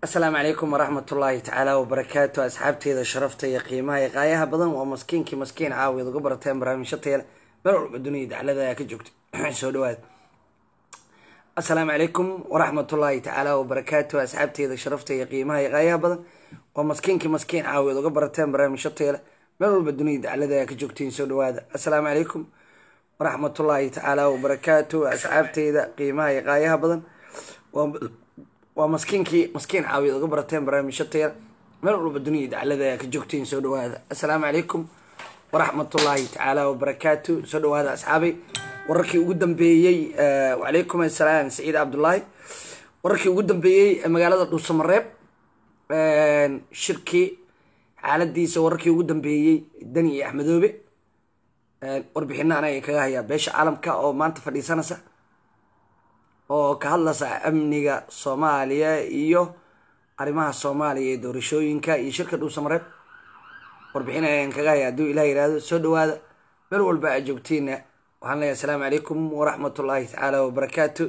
asalaamu calaykum waraxmat ullaahi tacaala wabarakaatu asxaabteeda sharafta iyo qiimaha iyo qaayaha badan waa maskiinkii maskiin caawiyaad uga barateen barnaamijyo tayale meel walba dunida daclada ayaa ka joogta soo dhawaada asalaamu calaykum waraxmatullaahi tacaala wabarakaatu asxaabteeda sharafta iyo qiimaha iyo qaayaha badan waa maskiinkii maskiin caawiyaad uga barateen barnaamijyo tayale meel walba dunida daclada ayaa ka joogtiin soo dhawaada asalaamu calaykum waraxmatullaahi tacaala wabarakaatu asxaabteeda qiimaha iyo qaayaha badan waa maskiinkii maskiin caawiyaad uga barateen barnaamijyo tayale meel walba dunida daclada ayaa ka joogtiin soo dhawaada asalaamu calaykum waraxmatullaahi tacaala wabarakaatu soo dhawaada asxaabay wararkii ugu dambeeyey wacalaykum assalaam saciid cabdullaahi wararkii ugu dambeeyey magaalada dhuusamareeb shirkii xaaladiisa wararkii ugu dambeeyey dani iyo axmedoobe warbixina anaga kaga hayaa beesha caalamka oo maanta fadhiisanaysa oo ka hadlaysa amniga soomaaliya iyo arrimaha soomaaliya ee doorashooyinka iyo shirka dhuusamareeb warbixin ayaan kaga haya hadduu ilah yihahdo soo dhawaada meel walba aad joogtiina waxaan leeyahay asalaamu calaykum waraxmat ullaahi tacaala wabarakaatu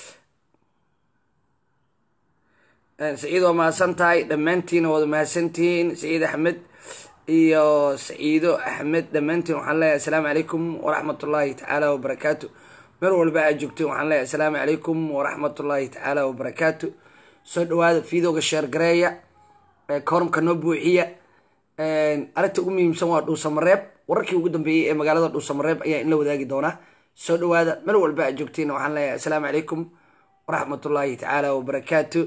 saciid waa mahadsan tahay dhammaantiina waad mahadsantihiin saciid axmed iyo saciido axmed dhammaantiin waxaan leeyahay asalaamu calaykum waraxmat ullaahi tacaala wabarakaatu meel walba aad joogtiin waxaan leeyahay asalaamu calaykum waraxmat ullaahi tacaala wabarakaatu soo dhawaada fiidooga sheergareeya koorumka noo buuxiya arrinta ugu muhiimsan waa dhuusamareeb wararkii ugu dambeeyey ee magaalada dhuusamareeb ayaa in la wadaagi doonaa soo dhawaada meel walba aad joogtiin waxaan leeyahay asalaamu calaykum waraxmat ullaahi tacaala wabarakaatu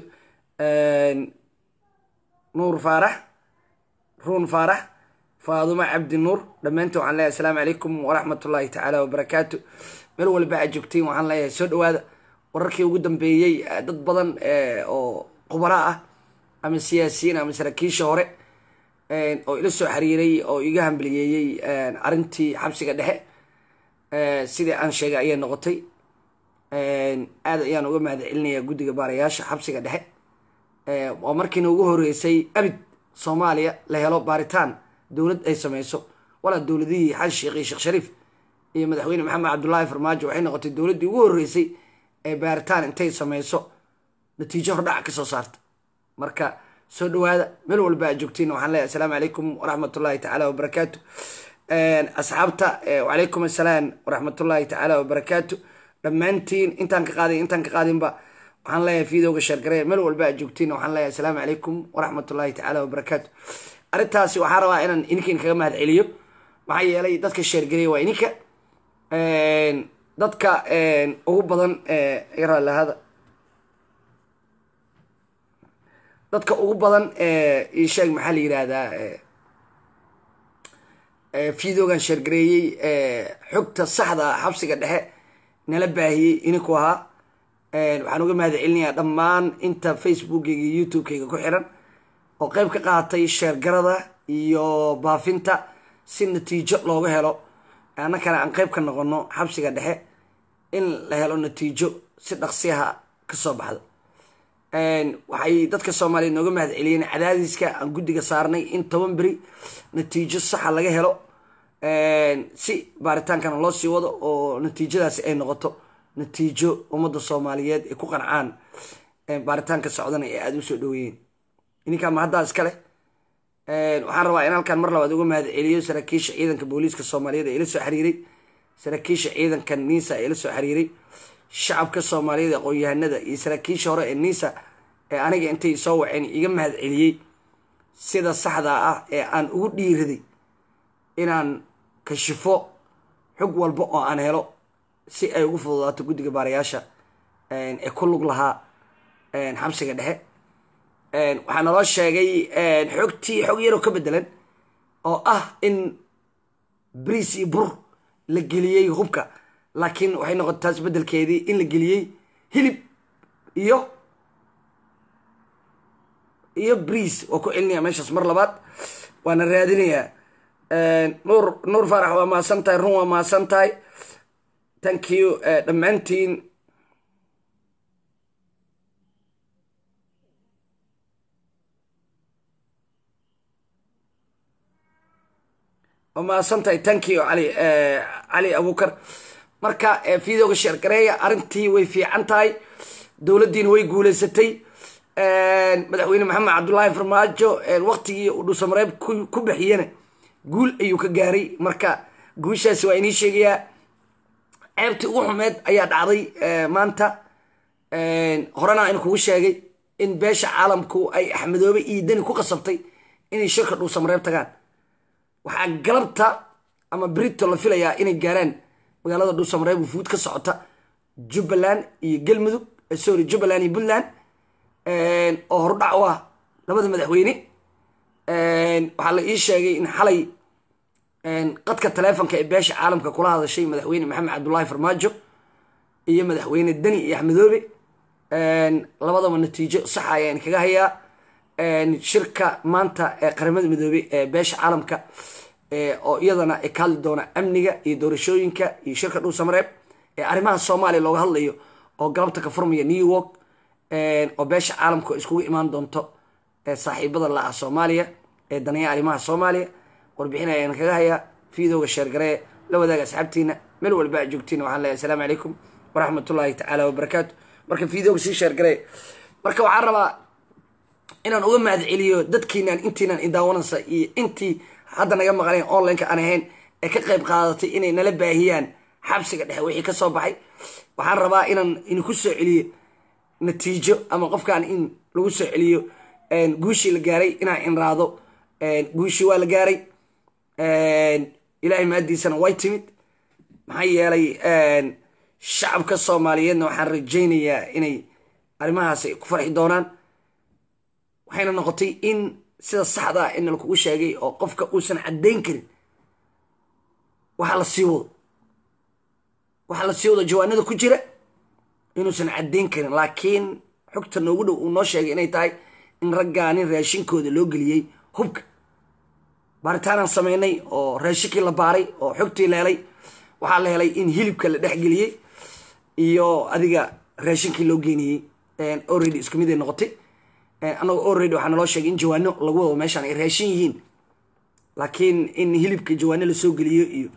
nuur faarax ruun faarax faadumo cabdi nuur dhammaantiin waxaan leeyahay asalaamu calaykum waraxmat ullaahi tacaala wabarakaatu meel walba aad joogtiin waxaan leeyahay soo dhawaada wararkii ugu dambeeyey dad badan oo khubara ah ama siyaasiyiin ama saraakiisha hore oo ila soo xiriiray oo iga hambaliyeeyey arrintii xabsiga dhexe sidii aan sheegay ayay noqotay aad ayaan uga mahad celinayaa guddiga baarayaasha xabsiga dhexe oo markiina ugu horeysay abid soomaaliya la helo baaritaan dowlad ay sameyso walaa dowladihii xasan sheekh iyo sheekh shariif iyo madaxweyne maxamed cabdullaahi farmaajo waxay noqotay dowladdii ugu horeysay ee baaritaan intay sameyso natiijo hordhac ka soo saarta marka soo dhawaada meel walba aad joogtiin waxaan leeyahay asalaamu calaykum waraxmat ullaahi tacaala wabarakaatu asxaabta wacalaykum assalaam waraxmat ullaahi tacaala wabarakaatu dhammaantiin intaan ka qaadin intaan ka qaadinba waxaan leeyahay fiidowga sheergareya meel walba aad joogtiin waxaan leeyahay asalaamu calaykum waraxmat ullaahi tacaala wabarakaatu arrintaasi waxaa rabaa inaan ininkan kaga mahad celiyo maxaa yeelay dadka sheergareya waa ininka dadka ugu badan yaraalahada dadka ugu badan isheeg maxaa la yihahdaa fiidoogan sheergareeyey xogta saxda xabsiga dhexe nala baahiyey ininku ahaa waxaan uga mahad celinayaa dhammaan inta facebookkayga iyo youtube-kayga ku xiran oo qeyb ka qaatay sheergarada iyo baafinta si natiijo looga helo annakana aan qeyb ka noqono xabsiga dhexe in la helo natiijo si dhaqsiyaha kasoo baxda waxay dadka soomaaliya nooga mahad celiyeen cadaadiska aan guddiga saarnay in toban beri natiijo saxa laga helo si baaritaankana loo sii wado oo natiijadaasi ay noqoto natiijo ummadda soomaaliyeed ay ku qancaan baaritaanka socdana ee aada u soo dhaweeyeen ininkaa ma haddaa iskale waxaan rabaa in halkaan mar labaad uga mahad celiyo saraakiisha ciidanka booliiska soomaaliyeed ee ila soo xiriiray saraakiisha ciidanka niisa ee ila soo xiriiray shacabka soomaaliyeed aqoon-yahanada iyo saraakiisha hore ee niisa ee aniga intay soo waceen iga mahad celiyey sida saxda ah ee aan ugu dhiiraday inaan kashifo xog walba oo aan helo si ay ugu fududaato guddiga baarayaasha ee ku lug lahaa xabsiga dhexe waxaa naloo sheegay xogtii xog yaroo ka bedelan oo ah in briis iyo bur la geliyey hubka laakiin waxay noqotay taas bedelkeedii in la geliyey hilib iyo iyo briis waa ku celinaya meeshaas mar labaad waana raadinayaa nuur nuur faarax waa mahadsan tahay run waa mahadsan tahay thank you dhammaantiin waa mahadsan tahay thank you cali cali abukar marka fiidooga sheergareeya arrintii way fiican tahay dowladdiina way guuleysatay madaxweyne maxamed cabdullaahi farmaajo waktigii uu dhuusamareeb ku bixiyana guul ayuu ka gaaray marka guushaasi waa inii sheegayaa ceebtii ugu xumeed ayaa dhacday maanta horena in kugu sheegay in beesha caalamku ay axmedoobe iyo deni ku qasabtay inay shirka dhuusamareeb tagaan waxaa galabta ama brito la filayaa inay gaaraan magaalada dhuusamareeb wufuud ka socota jubbaland iyo galmudug sorry jubbaland iyo puntland oo hordhac u ah labada madaxweyne waxaa la ii sheegay in xalay qadka taleefonka ee beesha caalamka kula hadashay madaxweyne maxamed cabdullaahi farmaajo iyo madaxweyne deni iyo axmedoobe labadaba natiijo saxa ayaan kaga hayaa shirka maanta ee qaramada midoobey ee beesha caalamka oo iyadana ka hadli doona amniga iyo doorashooyinka iyo shirka dhuusamareeb ee arrimaha soomaaliya looga hadlayo oo galabta ka furmaya new york oo beesha caalamka iskugu imaan doonto saaxiibada la-ah soomaaliya ee danaya arrimaha soomaaliya warbixin ayaan kaga hayaa fiidowga sheergaree la wadaaga asxaabtiina meel walba a joogtiin waxaan leeyahay asalaamu calaykum waraxmatullaahi tacaala wabarakaatu marka fiidowga sii sheergaree marka waxaan rabaa inaan uga mahad celiyo dadkiinaan intiinaan idaawanaysa iyo intii hadda naga maqleen onlineka aan ahayn ee ka qayb qaadatay inay nala baahiyaan xabsiga dhexe wixii ka soo baxay waxaan rabaa inaan idinku soo celiyo natiijo ama qofkaan in lagu soo celiyo guushii la gaaray inaan inraado guushii waa la gaaray ilaahay maadiisana way timid maxaa yeelay shacabka soomaaliyeedna waxaan rajaynayaa inay arrimahaas ay ku farxi doonaan waxayna noqotay in sida saxda ah ina lakugu sheegay oo qofka uusan caddayn karin waxaa la sii wado waxaa la sii wado jawaanada ku jira inuusan caddayn karin laakiin xogta noogu dhow uu noo sheegay inay tahay in raggaanin raashinkooda loo geliyey hubka baaritaanaan sameynay oo raashinkii la baaray oo xogtii leelay waxaa la helay in hilibka la dhexgeliyey iyo adiga raashinkii loo geeniyey already isku mid ay noqotay annago already waxaa naloo sheegay in jawaano lagu wado meeshaan ay raashin yihiin laakiin in hilibka jawaano lasoo geliyo iyo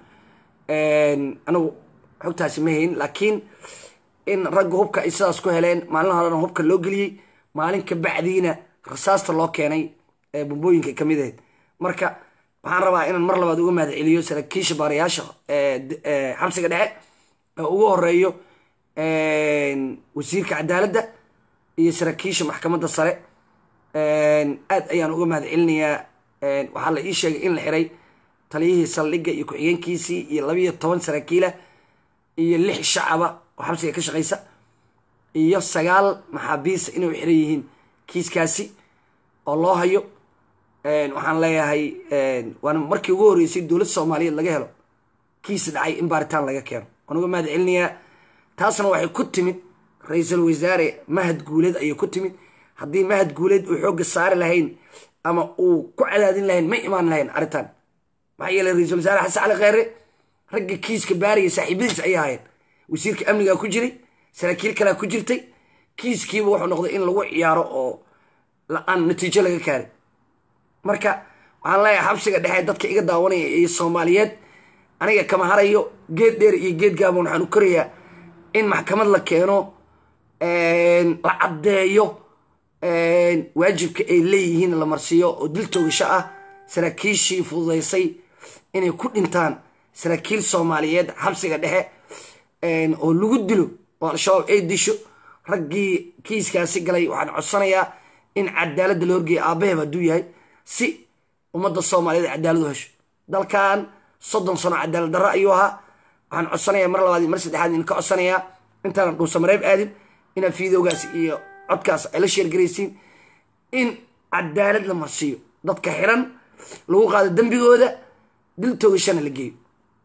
anagu xogtaasi ma hayn laakiin in ragga hubka ay sidaas ku heleen maalin horena hubka loo geliyey maalin ka bacdiina rasaasta loo keenay bombooyinka kamid ahayd marka waxaan rabaa inaan mar labaad uga mahad celiyo saraakiisha baarayaasha xabsiga dhexe oo ugu horeeyo wasiirka cadaaladda iyo saraakiisha maxkamadda sare aad ayaan uga mahad celinayaa waxaa la ii sheegay in la xiray taliyihii saldhigga iyo ku-xigeenkiisii iyo labiiyo toban saraakiila iyo lix shacaba oo xabsiga ka shaqaysa iyo sagaal maxaabiisa inay u xiran yihiin kiiskaasi oo loo hayo waxaan leeyahay waana markii ugu horreysay dowladda soomaaliyeed laga helo kiis dhacay in baaritaan laga keeno waan uga mahad celinayaa taasna waxay ku timid ra-iisul wasaare mahad guuleed ayay ku timid haddii mahad guuleed uu xoogga saari lahayn ama uu ku cadaadin lahayn ma imaan lahayn arrintan maxaa yeeley ra-iisul wasaare xasan cali kheyre ragga kiiska baaraya saaxiibadiis ayay ahayn wasiirka amnigaa ku jiray saraakiil kalea ku jirtay kiiskiiba wuxuu noqday in lagu ciyaaro oo aan natiijo laga kaarin marka waxaan leeyahay xabsiga dhexe dadka iga daawanaya iyo soomaaliyeed aniga kama harayo geed dheer iyo geed gaaban waxaan u korayaa in maxkamad la keeno la caddeeyo waajibka ay leeyihiin la marsiiyo oo dil toogasho ah saraakiishii fududaysay inay ku dhintaan saraakiil soomaaliyeed xabsiga dhexe oo lagu dilo oo al-shabaab ay disho raggii kiiskaasi galay waxaan codsanayaa in cadaaladda la horgeeya aabaheb hadduu yahay si ummadda soomaaliyeed cadaalad u hesho dalkan soddon sano cadaalad darro ayuu ahaa waxaan codsanayaa mar labaad iyo mar saddexaad in ka codsanayaa intaanan dhuusamareeb aadin inaad fiidowgaas iyo codkaas ay la sheergaraysiin in cadaalad la marsiiyo dadka xiran lagu qaado dembigooda dil toogashana la geeyo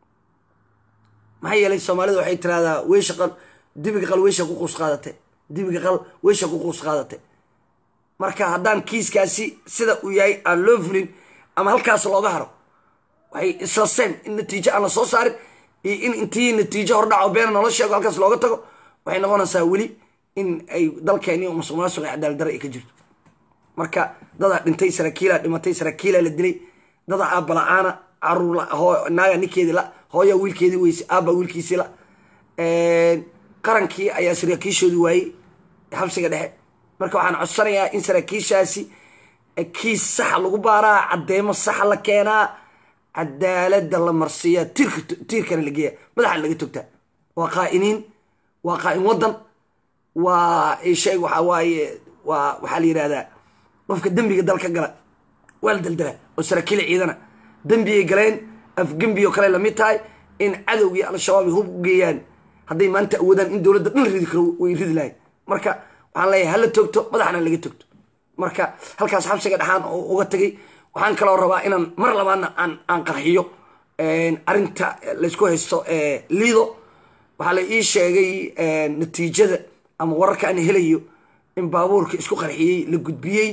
maxaa yeelay soomaalida waxay tiraahdaa weysha qal dibiga qal weysha ku quus qaadate dibiga qal weysha ku quus qaadate marka haddaan kiiskaasi sida uu yahay aan loo fulin ama halkaas looga haro waxay isla seen in natiijo aan la soo saarin iyo in intii natiijo hordhaco beena noola sheego halkaas looga tago waxay noqonaysaa weli in ay dalkeeni musuq maasuq iyo cadaalad darre ay ka jirto marka dadaa dhintay saraakiilaa dhimatay saraakiilaa la dilay dadaa aabba la-aana caruur naaga ninkeedii la hooya wiilkeedii weyse aabba wiilkiisii la qarankii ayaa saraakiishoodii waayey xabsiga dhexe marka waxaan codsanayaa in saraakiishaasi kiis saxa lagu baaraa caddeemo saxa la keenaa cadaalada la marsiiyaa tiirka tiirkana la geeya madaxana laga togtaa waa qaa'iniin waa qaa'in waddan waa shay waxaa waaye waa waxaa la yidhahdaa qofka dembiga dalka gala waa la daldalaa oo saraakiil ciidana dembiyay galeen afgembioo kale lamid tahay in cadowgii al-shabaab ay hub u geeyaan hadday maanta awoodaan in dowladda dhan ridi karo way ridi lahayn marka waxaan leeyahay hala toogto madaxna laga togto marka halkaas xabsiga dhexaan oo uga tagay waxaan kaloo rabaa inaan mar labaadna aan aan qarxiyo arrinta laysku haysto liido waxaa la ii sheegay natiijada ama wararka aan helayo in baabuurka isku qarxiyey la gudbiyey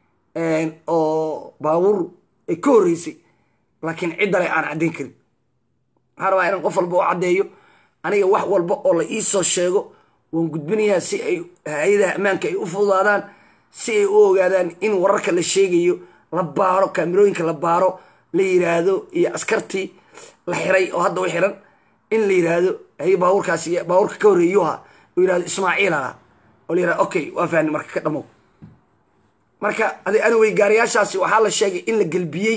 oo baabuur ay ka horreysay laakiin ciddale aan caddayn karin waxaan rabaa inaan qof walba u caddeeyo aniga wax walba oo la iisoo sheego waan gudbinayaa si ay hay-adaha ammaanka ay u fududaadaan si ay u ogaadaan in wararka la sheegayo la baaro kaamirooyinka la baaro la yiraahdo iyo askartii la xiray oo hadda u xiran in la yiraahdo hay baabuurkaasi baabuurka ka horreeyuha oo yirahdo ismaaciil aha oo la yirahdo okay waa fahni marka ka dhamow marka adi anyway gaariyaashaasi waxaa la sheegay in la gelbiyey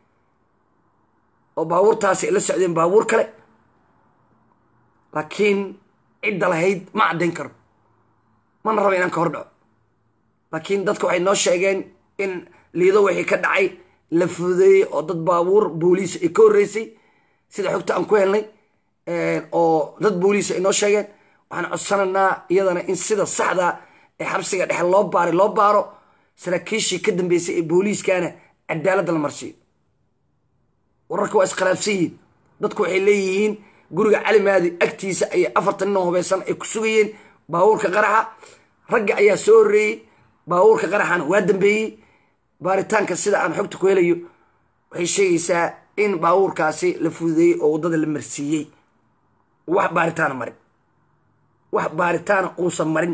oo baabuurtaasi ay la socdeen baabuur kale laakiin cidda lahayd ma caddayn karo mana raba inaan ka hor dhaco laakiin dadka waxay noo sheegeen in liido wixii ka dhacay la fududeeyey oo dad baabuur booliis ay ka horreysay sida xogta aan ku helnay oo dad booliis ay noo sheegeen waxaan codsanaynaa iyadana in sida saxda ee xabsiga dhexe loo baaray loo baaro saraakiishii ka dambeysay ee booliiskana cadaaladda la marsiiyo wararka waa iskhilaafsan yihiin dadku waxay leeyihiin guriga calimaadi agtiisa ayay afartan nin oo hubeysan ay ku sugayeen baabuurka qaraxa ragga ayaa soo horreeyey baabuurka qaraxana waa dambeeyey baaritaanka sida aan xogta ku helayo waxay sheegaysaa in baabuurkaasi la fududeeyey oo waddada la marsiiyey wax baaritaana marin wax baaritaana uusan marin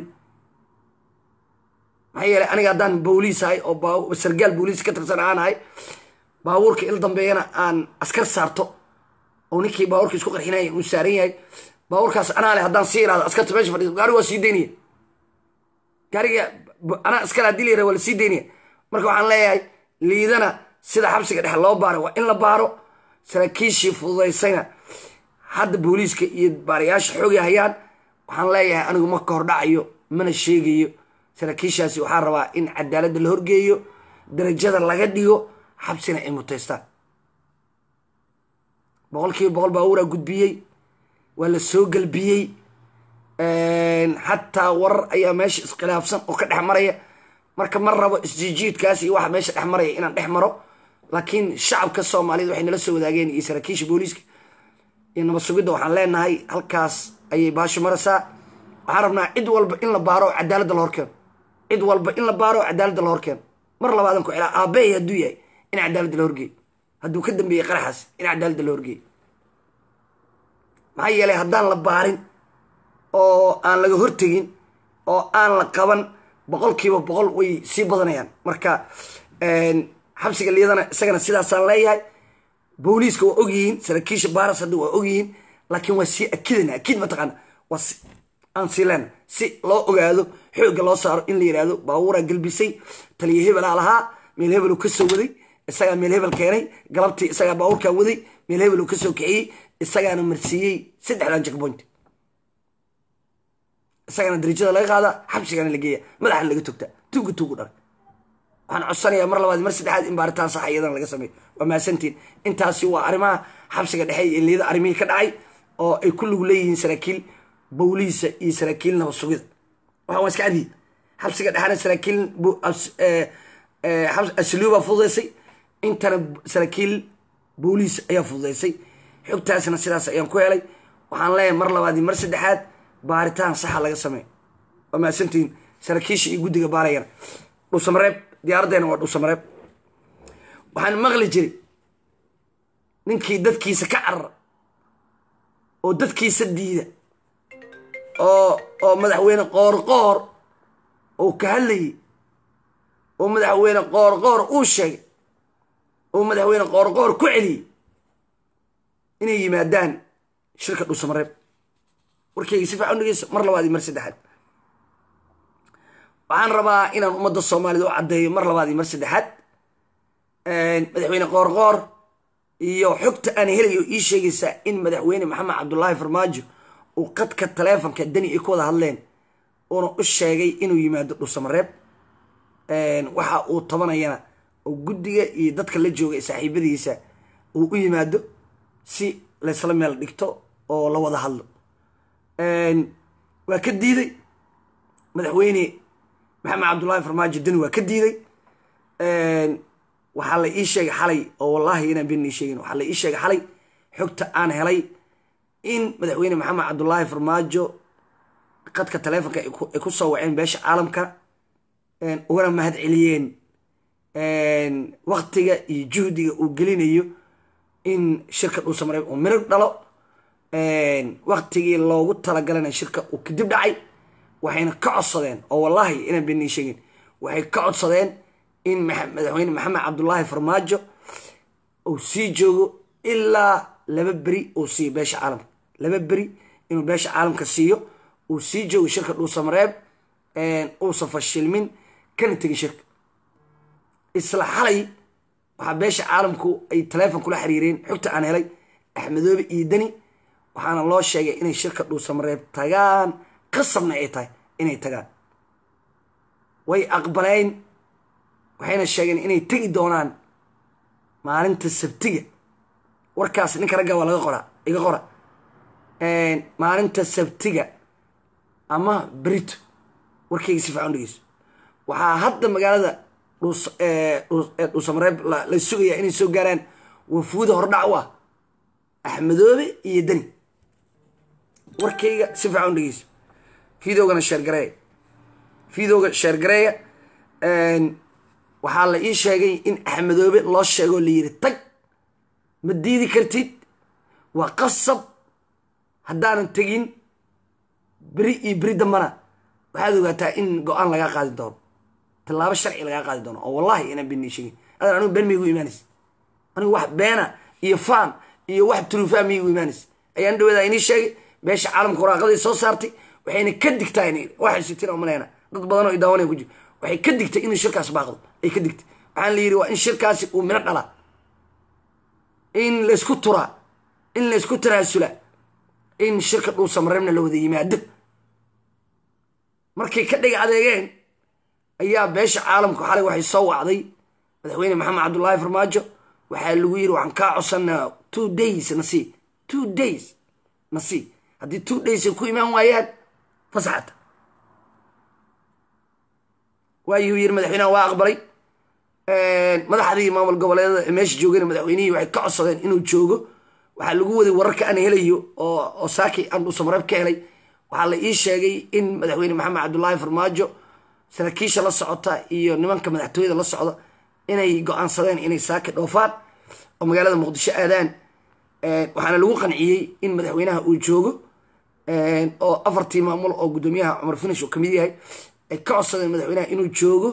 maxaa yeeley aniga haddaan booliis ahay oo sargaal booliis ka tirsan aan ahay baabuurka il dambeeyana aan askar saarto oo ninkii baabuurka isku qarxinaya uu saaran yahay baabuurkaas anaa leh haddaan sii irahdo askarta meesha fadhiiso gaari waa sii daynaya gaariga anaa askar haddii la yirahdo waa la sii daynaya marka waxaan leeyahay liidana sida xabsiga dhexe loo baaro waa in la baaro saraakiishii fududaysayna hadda booliiska iyo baarayaasha xoogi hayaan waxaan leeyahay anigu ma ka hor dhacayo mana sheegayo saraakiishaasi waxaa rabaa in cadaaladda la horgeeyo darajada laga dhigo xabsina ay mutaystaan boqol kiiba boqol baabuuraa gudbiyey waa la soo gelbiyey xataa warar ayaa meesha iskhilaafsan oo ka dhex maraya marka ma rabo isjiijiidkaas iyo waxa meesha dhex maraya inaan dhex maro laakiin shacabka soomaaliyed waxay nala soo wadaageen iyo saraakiisha booliiska iyo nabad sugidda waxaan leenahay halkaas ayay baasho maraysaa waxaan rabnaa cid walba in la baaro oo cadaaladda la horkeeno cid walba in la baaro oo cadaaladda la horkeeno mar labaadan ku celaa aabbahay hadduu yahay in cadaaladda la horgeeyo hadduu ka dambeeyey qaraxaas in cadaaladda la horgeeyo maxaa yeelay haddaan la baarin oo aan laga hortegin oo aan la qaban boqol kiiba boqol way sii badanayaan marka xabsiga liidana isagana sidaasaan leeyahay booliiska waa ogyihiin saraakiisha baaras hadda waa ogyihiin laakiin waa sii akidana akid mataqaana waa aan sii leena si loo ogaado xoogga loo saaro in la yidhaahdo baabuuraa gelbisay taliya hebelaa lahaa meel hebeluu ka soo waday isagaa meel hebel keenay galabtii isagaa baabuurkaa waday meel hebeluu ka soo kiciyey isagaana marsiiyey saddexdan jackpoint isagana darajada laga qaada xabsigana la geeya madaxana laga togtaa tuuga tuugu dharay waxaan codsanayaa mar labaad mar saddexaad in baaritaan sax iyadana laga sameeyo waa mahadsantiin intaasi waa arrimaha xabsiga dhexe iyo liida arrimihii ka dhacay oo ay ku lug leeyihiin saraakiil bowliisa iyo saraakiil nabad sugida waxaan waa iska cadiyi xabsiga dhexena saraakiil asluuba fududaysay intana saraakiil booliis ayaa fududaysay xogtaasna sidaas ayaan ku helay waxaan leeyahay mar labaad iyo mar saddexaad baaritaan saxa laga sameeyo waa mahadsantihiin saraakiisha iyo guddiga baarayana dhuusamareeb diyaaraddeena waa dhuusamareeb waxaan maqli jiray ninkii dadkiisa ka carara oo dadkiisa diida oo oo madaxweyne qoorqoor oo ka hadlayay oo madaxweyne qoorqoor uu sheegay oo madaxweyne qoorqoor ku celiyey inay yimaadaan shirka dhuusamareeb warkeyga si fiican dhegeyso mar labaad iyo mar saddexaad waxaan rabaa inaan ummadda soomaalida u caddeeyo mar labaad iyo mar saddexaad madaxweyne qoorqoor iyo xogta aan helayo ii sheegaysaa in madaxweyne maxamed cabdulaahi farmaajo uu qadka taleefonka dani ay ku wada hadleen uuna u sheegay inuu yimaado dhuusamareeb waxa uu tabanayana oo guddiga iyo dadka la jooga saaxiibadiisa uu u yimaado si laysla meel dhigto oo la wada hadlo waa ka diiday madaxweyne maxamed cabdullaahi farmaajo dani waa ka diiday waxaa la ii sheegay xalay oo wallaahi inaan been ii sheegin waxaa la ii sheegay xalay xogta aan helay in madaxweyne maxamed cabdullaahi farmaajo qadka taleefonka ay ku soo waceen beesha caalamka ugana mahad celiyeen waktiga iyo juhdiga uu gelinayo in shirka dhuusamareeb uu mirig dhalo waktigii loogu talagalana shirka uu kadib dhacay waxayna ka codsadeen oo wallaahi inaan been ii sheegin waxay ka codsadeen in madaxweyne maxamed cabdullaahi farmaajo uu sii joogo ilaa laba beri uu siiyo beesha caalamka laba beri inuu beesha caalamka siiyo uu sii joogo shirka dhuusamareeb uusan fashilmin kana tegin shirka isla xalay waxaa beesha caalamku ay taleefon kula xiriireen xogta aan helay axmedoobe iyo deni waxaana loo sheegay inay shirka dhuusamareeb tagaan qasabna ay tahay inay tagaan way aqbaleen waxayna sheegeen inay tegi doonaan maalinta sabtiga warkaas ninka ragga waa laga qoraa iga qora maalinta sabtiga ama berito warkayga si fiican dhegeyso waxaa hadda magaalada dhuusamareeb la sugayaa inay soo gaaraan wafuuda hordhac u ah axmedoobe iyo deni warkayga si fiican dhegeyso fideogana sheergareeya fideoga sheergareeya waxaa la ii sheegay in axmedoobe loo sheegoo la yidhi tag ma diidi kartid waa qasab haddaanan tegin beri iyo beri dambana waxaad ogaataa in go-aan lagaa qaadi doono tallaabo sharci lagaa qaadi doono oo wallahi inaan been ii sheegin adan anigu been miygu imaanaysa anigu wax beena iyo faan iyo wax truufaa miygu imaanaysa ayaan dhaweeda inii sheegay beesha caalamka waraaqadii soo saartay waxayna ka digtaa waxay sitiin oo maleena dad badan oo idaawanaya ku jiro waxay ka digtay inuu shirkaas baaqdo ay ka digtay waxaan la yidhi waa in shirkaasi uu mino dhalaa in laysku turaa in laysku tanaasula in shirka dhuusamareebna la wada yimaado markay ka dhig adeegeen ayaa beesha caalamku xalay waxay soo wacday madaxweyne maxamed cabdullaahi farmaajo waxaa lagu yidhi waxaan kaa codsanaa two days nasii two days nasii haddii two days ay ku imaan waayaan fasaxata waayuu yiri madaxweynaha waa aqbalay madaxdii maamul goboleedada ee meesha joogana madaxweynihii waxay ka codsadeen inuu joogo waxaa lagu waday wararka aan helayo oo saaki aan dhuusamareeb ka helay waxaa la ii sheegay in madaxweyne maxamed cabdullaahi farmaajo saraakiisha la socota iyo nimanka madaxtooyada la socda inay go-aansadeen inay saaki dhoofaan oo magaalada muqdisho aadaan waxaana lagu qanciyey in madaxweynaha uu joogo oo afartii maamul oo guddoomiyaha cumar finish uu kamid yahay ay ka codsadeen madaxweynaha inuu joogo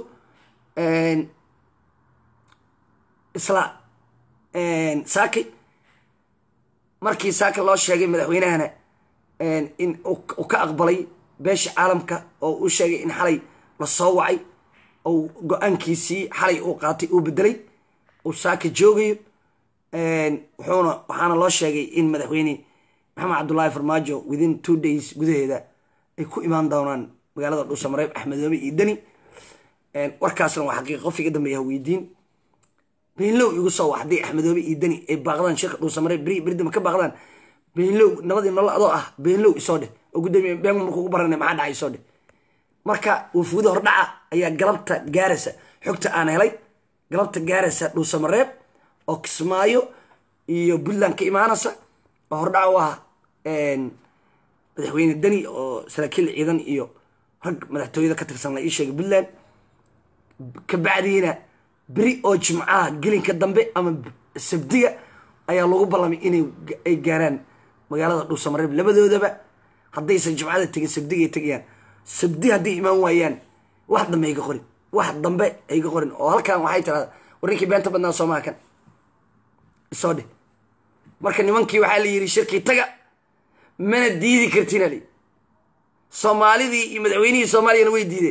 isla saaki markii saaki loo sheegay madaxweynahana in uu ka aqbalay beesha caalamka oo uu sheegay in xalay la soo wacay ou go-aankiisii xalay uu qaatay uu bedelay uu saaka joogayo wuxuuna waxaana loo sheegay in madaxweyne maxamed cabdullaahi farmaajo within two days gudaheeda ay ku imaan doonaan magaalada dhuusamareeb axmedoobe iyo deni warkaasna waa xaqiiqa qof iga dambeeya weydiin beenlow igu soo wax haddii axmedoobe iyo deni ay baaqdaan shirka dhuusamareeb beri beridama ka baaqdaan beenlow nabadii nolol adoo ah beenlow isoo dheh oo gudoomiye been markuugu barana maxaa dhacay isoo dheh marka wafuuda hordhaca ayaa galabta gaaraysa xogta aan helay galabta gaaraysa dhuusamareeb oo kismaayo iyo puntland ka imaanaysa oo hordhaca u ah madaxweyne deni oo saraakiil ciidan iyo rag madaxtooyada ka tirsan la ii sheegay puntland kabacdiina beri oo jimcaha gelinka dambe ama sabdiga ayaa lagu ballamay inay ay gaaraan magaalada dhuusamareeb labadoodaba haddaysan jimcada tegin sabdiga ay tegayaan sabdi hadday imaan waayaan wax dambe ayga qorin wax dambe ayga qorin oo halkan waxay tirahdaa warninkii beenta badnaa soomaa kan isoo dheh marka nimankii waxaa la yidhi shirkii taga mana diidi kartina li soomaalidii iyo madaxweynihii soomaaliyana way diideen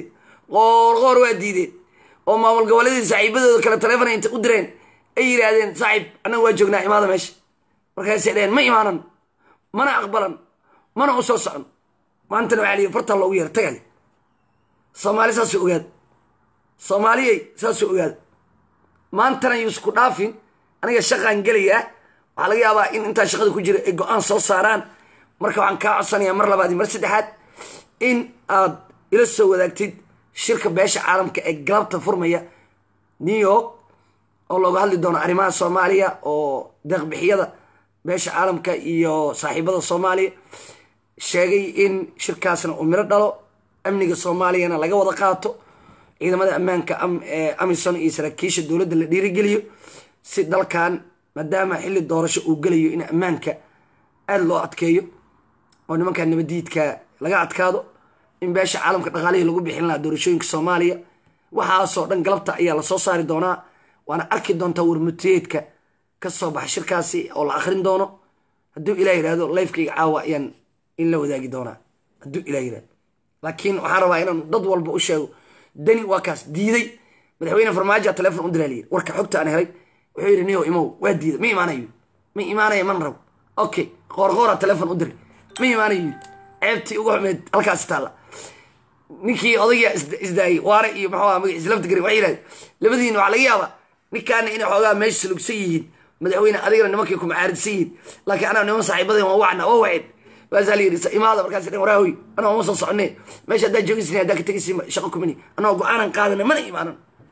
qoorqoor waa diideen oo maamul goboleedii saaxiibadooda kale taleefon inta u direen ay yidhaahdeen saaxiib annaga waa joognaa imaada meesha markaasay dheheen ma imaanan mana aqbalan mana u soo socon maantana waxaa liyi fartaa loogu yeera tagali soomaali saasuu ogaada soomaaliyay saasuu ogaada maantana yuusku dhaafin aniga shaqaan gelayaa waxaa laga yaabaa in intaa shaqada ku jira ay go-aan soo saaraan marka waxaan kaa codsanayaa mar labaad iyo mar saddexaad in aad ila soo wadaagtid shirka beesha caalamka ee galabta furmaya new york oo looga hadli doono arrimaha soomaaliya oo deeqbixiyada beesha caalamka iyo saaxiibada soomaaliya sheegay in shirkaasna uu miro dhalo amniga soomaaliyana laga wada qaato ciidamada ammaanka amison iyo saraakiisha dowladda la dhiirigeliyo si dalkan maadaama xilli doorasho uu gelayo in ammaanka aada loo adkeeyo oo nimanka nabadiidka laga adkaado in beesha caalamka dhaqaalihii lagu bixin lahaa doorashooyinka soomaaliya waxaasoo dhan galabta ayaa lasoo saari doonaa waana arki doontaa warmutiyeedka ka soo baxa shirkaasi oo la akrin doono hadduu ilah yihahdo lifekayga caawa ayaan in la wadaagi doonaa hadduu ilah yihahdo laakiin waxaan rabaa inaan dad walba u sheego dani waa kaas diiday madaxweyne farmaajo telefon u diraa layiri warka xogta aan helay wuxuu yidhi niyo imow waa diiday ma imaanayo ma imaanaya man rabo okay qoorqoora telefon u diray ma imaanayo ceebtii ugu xumeed halkaasi taalla ninkii odayga isdaayay waare iyo maxuu aha magaciisa lafta gari waxay yidhahdeen labadiina waxaa laga yaabaa ninkaana inay xoogaa meesha salugsan yihiin madaxweyne adigana nimankay ku macaaridsan yihiin laakiin anaa niman saaxiibadeen waa wacna waa waceen waasaa la yidhi imaada markaas dhan waraahoy anaa uma soo soconee meesha haddaa joogisina haddaa ka tegaysi shaqo kumini anaa go-aanan qaadana mana imaanan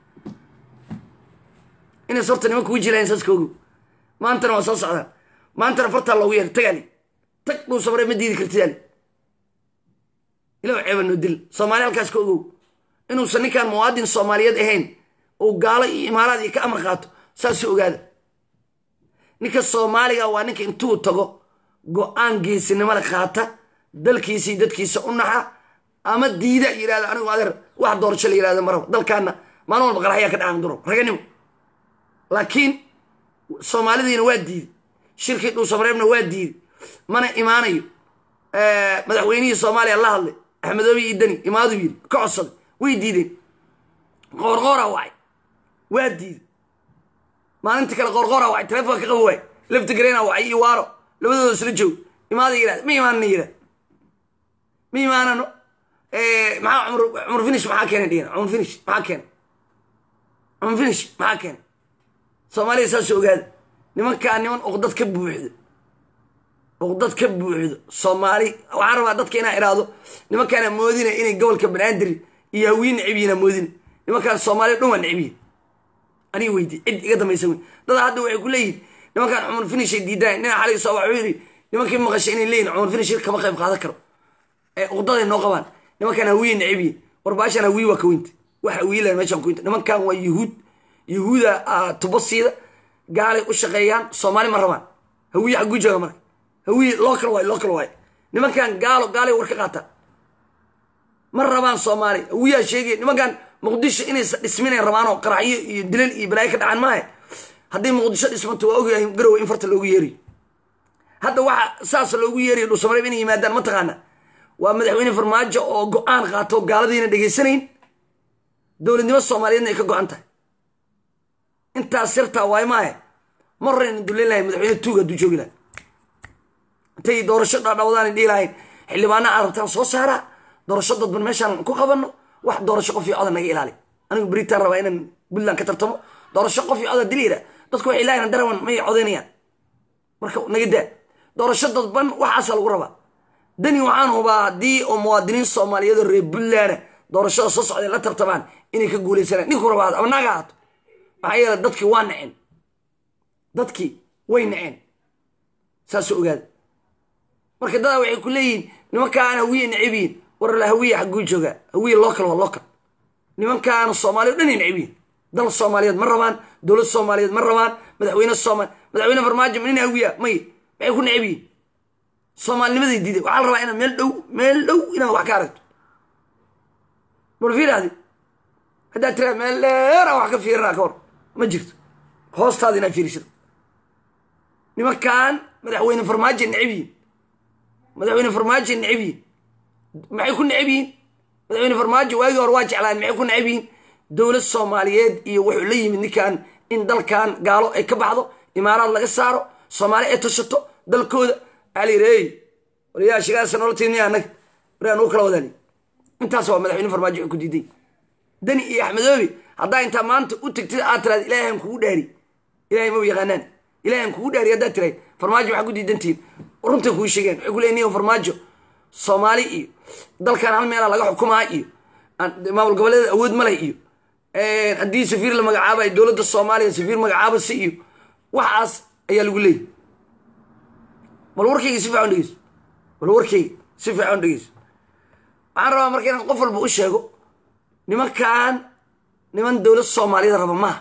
inays horta nimanka u jilayan saas koogo maantana waa soo socdaan maantana fartaa loogu yeer tagaali tag dhuu sabre ma diidi kartidaali ilaw ceeba noo dil soomaali halkaas ka ogow inuusan ninkaan muwaadin soomaaliyeed ahayn uu gaalo iyo imaaraad iyo ka amar qaato saasuu ogaada ninka soomaaliga waa ninka intuu tago go-aan geesinimada qaata dalkiisii dadkiisa u naxa ama diida yirahda anigu adeer wax doorasho la yirahda maraba dalkaana maalin walba qaraxyaa ka dhacan duro raganimo laakiin soomaalidiina waa diiday shirkii dhuusamareebna waa diiday mana imaanayo madaxweynihii soomaaliya la hadlay axmedoobi iyo deni imaadu yiri ka codsaday way diideen qoorqoora wacay waa diiday maalinta kale qoorqoora wacay telefoonka ka qabo waay lafta gareena wacay iyo waaro labadooda isla joog imaada yirahda ma imaanana yirahda ma imaanano maxaa cumar cumar finish maxaa keenay dhigana cumar finish maxaa keenay cumar finish maxaa keenay soomaaliya saas ogaada nimankaa niman uqdad ka buuxdo uqdad ka buuxdo soomaali waxaan rabaa dadka inaa idhaahdo nimankaana moodina inay gobolka banaadir iyo hawiye necbiyiina moodina nimankaan soomaaliya dhan waa necbiyin aniga weydi cid iga dambaysa wey dada hadda waxay ku leeyihin nimankaan cumar finishay diidaay nina xalig soo waxuu yidhi nimankii maqashay inay leeyihin cumar finish kama qayb qaadan karo ee uqdaday noo qabaan nimankaan hawiye necbiyin warbaashaan hawiye waa ka weynta wax hawiye lahan meeshaan ku weynta nimankan waa yuhuud yuhuuda tubo siida gaalay u shaqeeyaan soomaali ma rabaan hawiye xagguu jooga marka hawiye local waay local waay nimankan gaalo gaalay war ka qaata ma rabaan soomaali hawiyaa sheegaya nimankan muqdisho inaysa dhisminayn rabaanoo qaraxyo iyo dilal iyo balaayo ka dhacaan maahe haddii muqdisho dhismanto waa ogyahay garowe in farta loogu yeeriyo hadda waxa saas loogu yeeriyo dhuusamareeb inay yimaadaan mataqaana waa madaxweyne farmaajo oo go-aan qaato gaaladiina dhegaysanayn dowladnimo soomaaliyeedna ay ka go-an tahay intaas sirtaa waay maahe ma horeyna duleyn lahay madaxweyne tuuga hadduu joogi lahay intay doorasho dhaadhawadaan dhihi lahayn xildhibaana aad rabtaan soo saaraa doorasho dadban meeshaan ku qabanno wax doorasho qof iyo coda naga ilaali anigu beritaan rabaa inaan puntland ka tartamo doorasho qof iyo coda diliira dadku waxay lahayn darawan may codaynayaan marka naga daa doorasho dadban waxaasa lagu rabaa dani waxaan hubaa haddii oo muwaadiniin soomaaliyeed oo reer puntland doorashada soo socday la tartamaan inay ka guuleysanaan ninku rabaa ama naaga haato maxaa yeele dadkii waa naceen dadkii way naceen saasuu ogaada marka dadaa waxay ku leeyihiin nimankaan hawiye nacibiyin war la hawiye xagguu joogaa hawiye local waa local nimankaan soomaaliya o dhan ay nacibiyin dal soomaaliyeed ma rabaan dowlad soomaaliyeed ma rabaan madaxweyne soomali madaxweyne farmaajo nin hawiya may maxay ku nacibiyin soomaalinimaday diiday waxaa la rabaa inaad meel dhow meel dhow inaad wax ka aragto bal fiiraadi haddaad tiraa meel dheer aan wax ka fiirinaa ka hor ma jirto hoostaada inaad fiirisado nimankan madaxweyne farmaajo necab yihin madaxweyne farmaajo necab yihin maxay ku necab yihin madaxweyne farmaajo waagii hore waa jeclaan maxay ku nacab yihiin dowlad soomaaliyeed iyo wuxuu la yimid ninkan in dalkan gaalo ay ka baxdo imaaraad laga saaro soomaali ay tashato dalkooda alirey waliyaa shigaasa nololtiini annaga waryaa nugu kala wadaani intaas waa madaxweyne farmaajo wuxuu ku diiday dani iyo axmedoobi haddaa intaa maanta u tagtid aad tiraad ilaahan kugu dhaari ilahay ma yaqaanaan ilahan kugu dhaari haddaad tiraad farmaajo waxaa ku diidantihiin runta kuu sheegeen waxay ku leeyihin farmaajo soomaali iyo dalkan hal meelaa laga xukumaa iyo maamul goboleeda awood ma leh iyo haddii safiir la magacaabayo dowladda soomaaliya safiir magacaabasi iyo waxaas ayaa lagu leeyay bal warkayga si fiican dhegeyso bal warkayga si fiican dhegeyso waxaan rabaa marka inaan qof walba u sheego nimankan niman dowlad soomaaliyeed raba maaha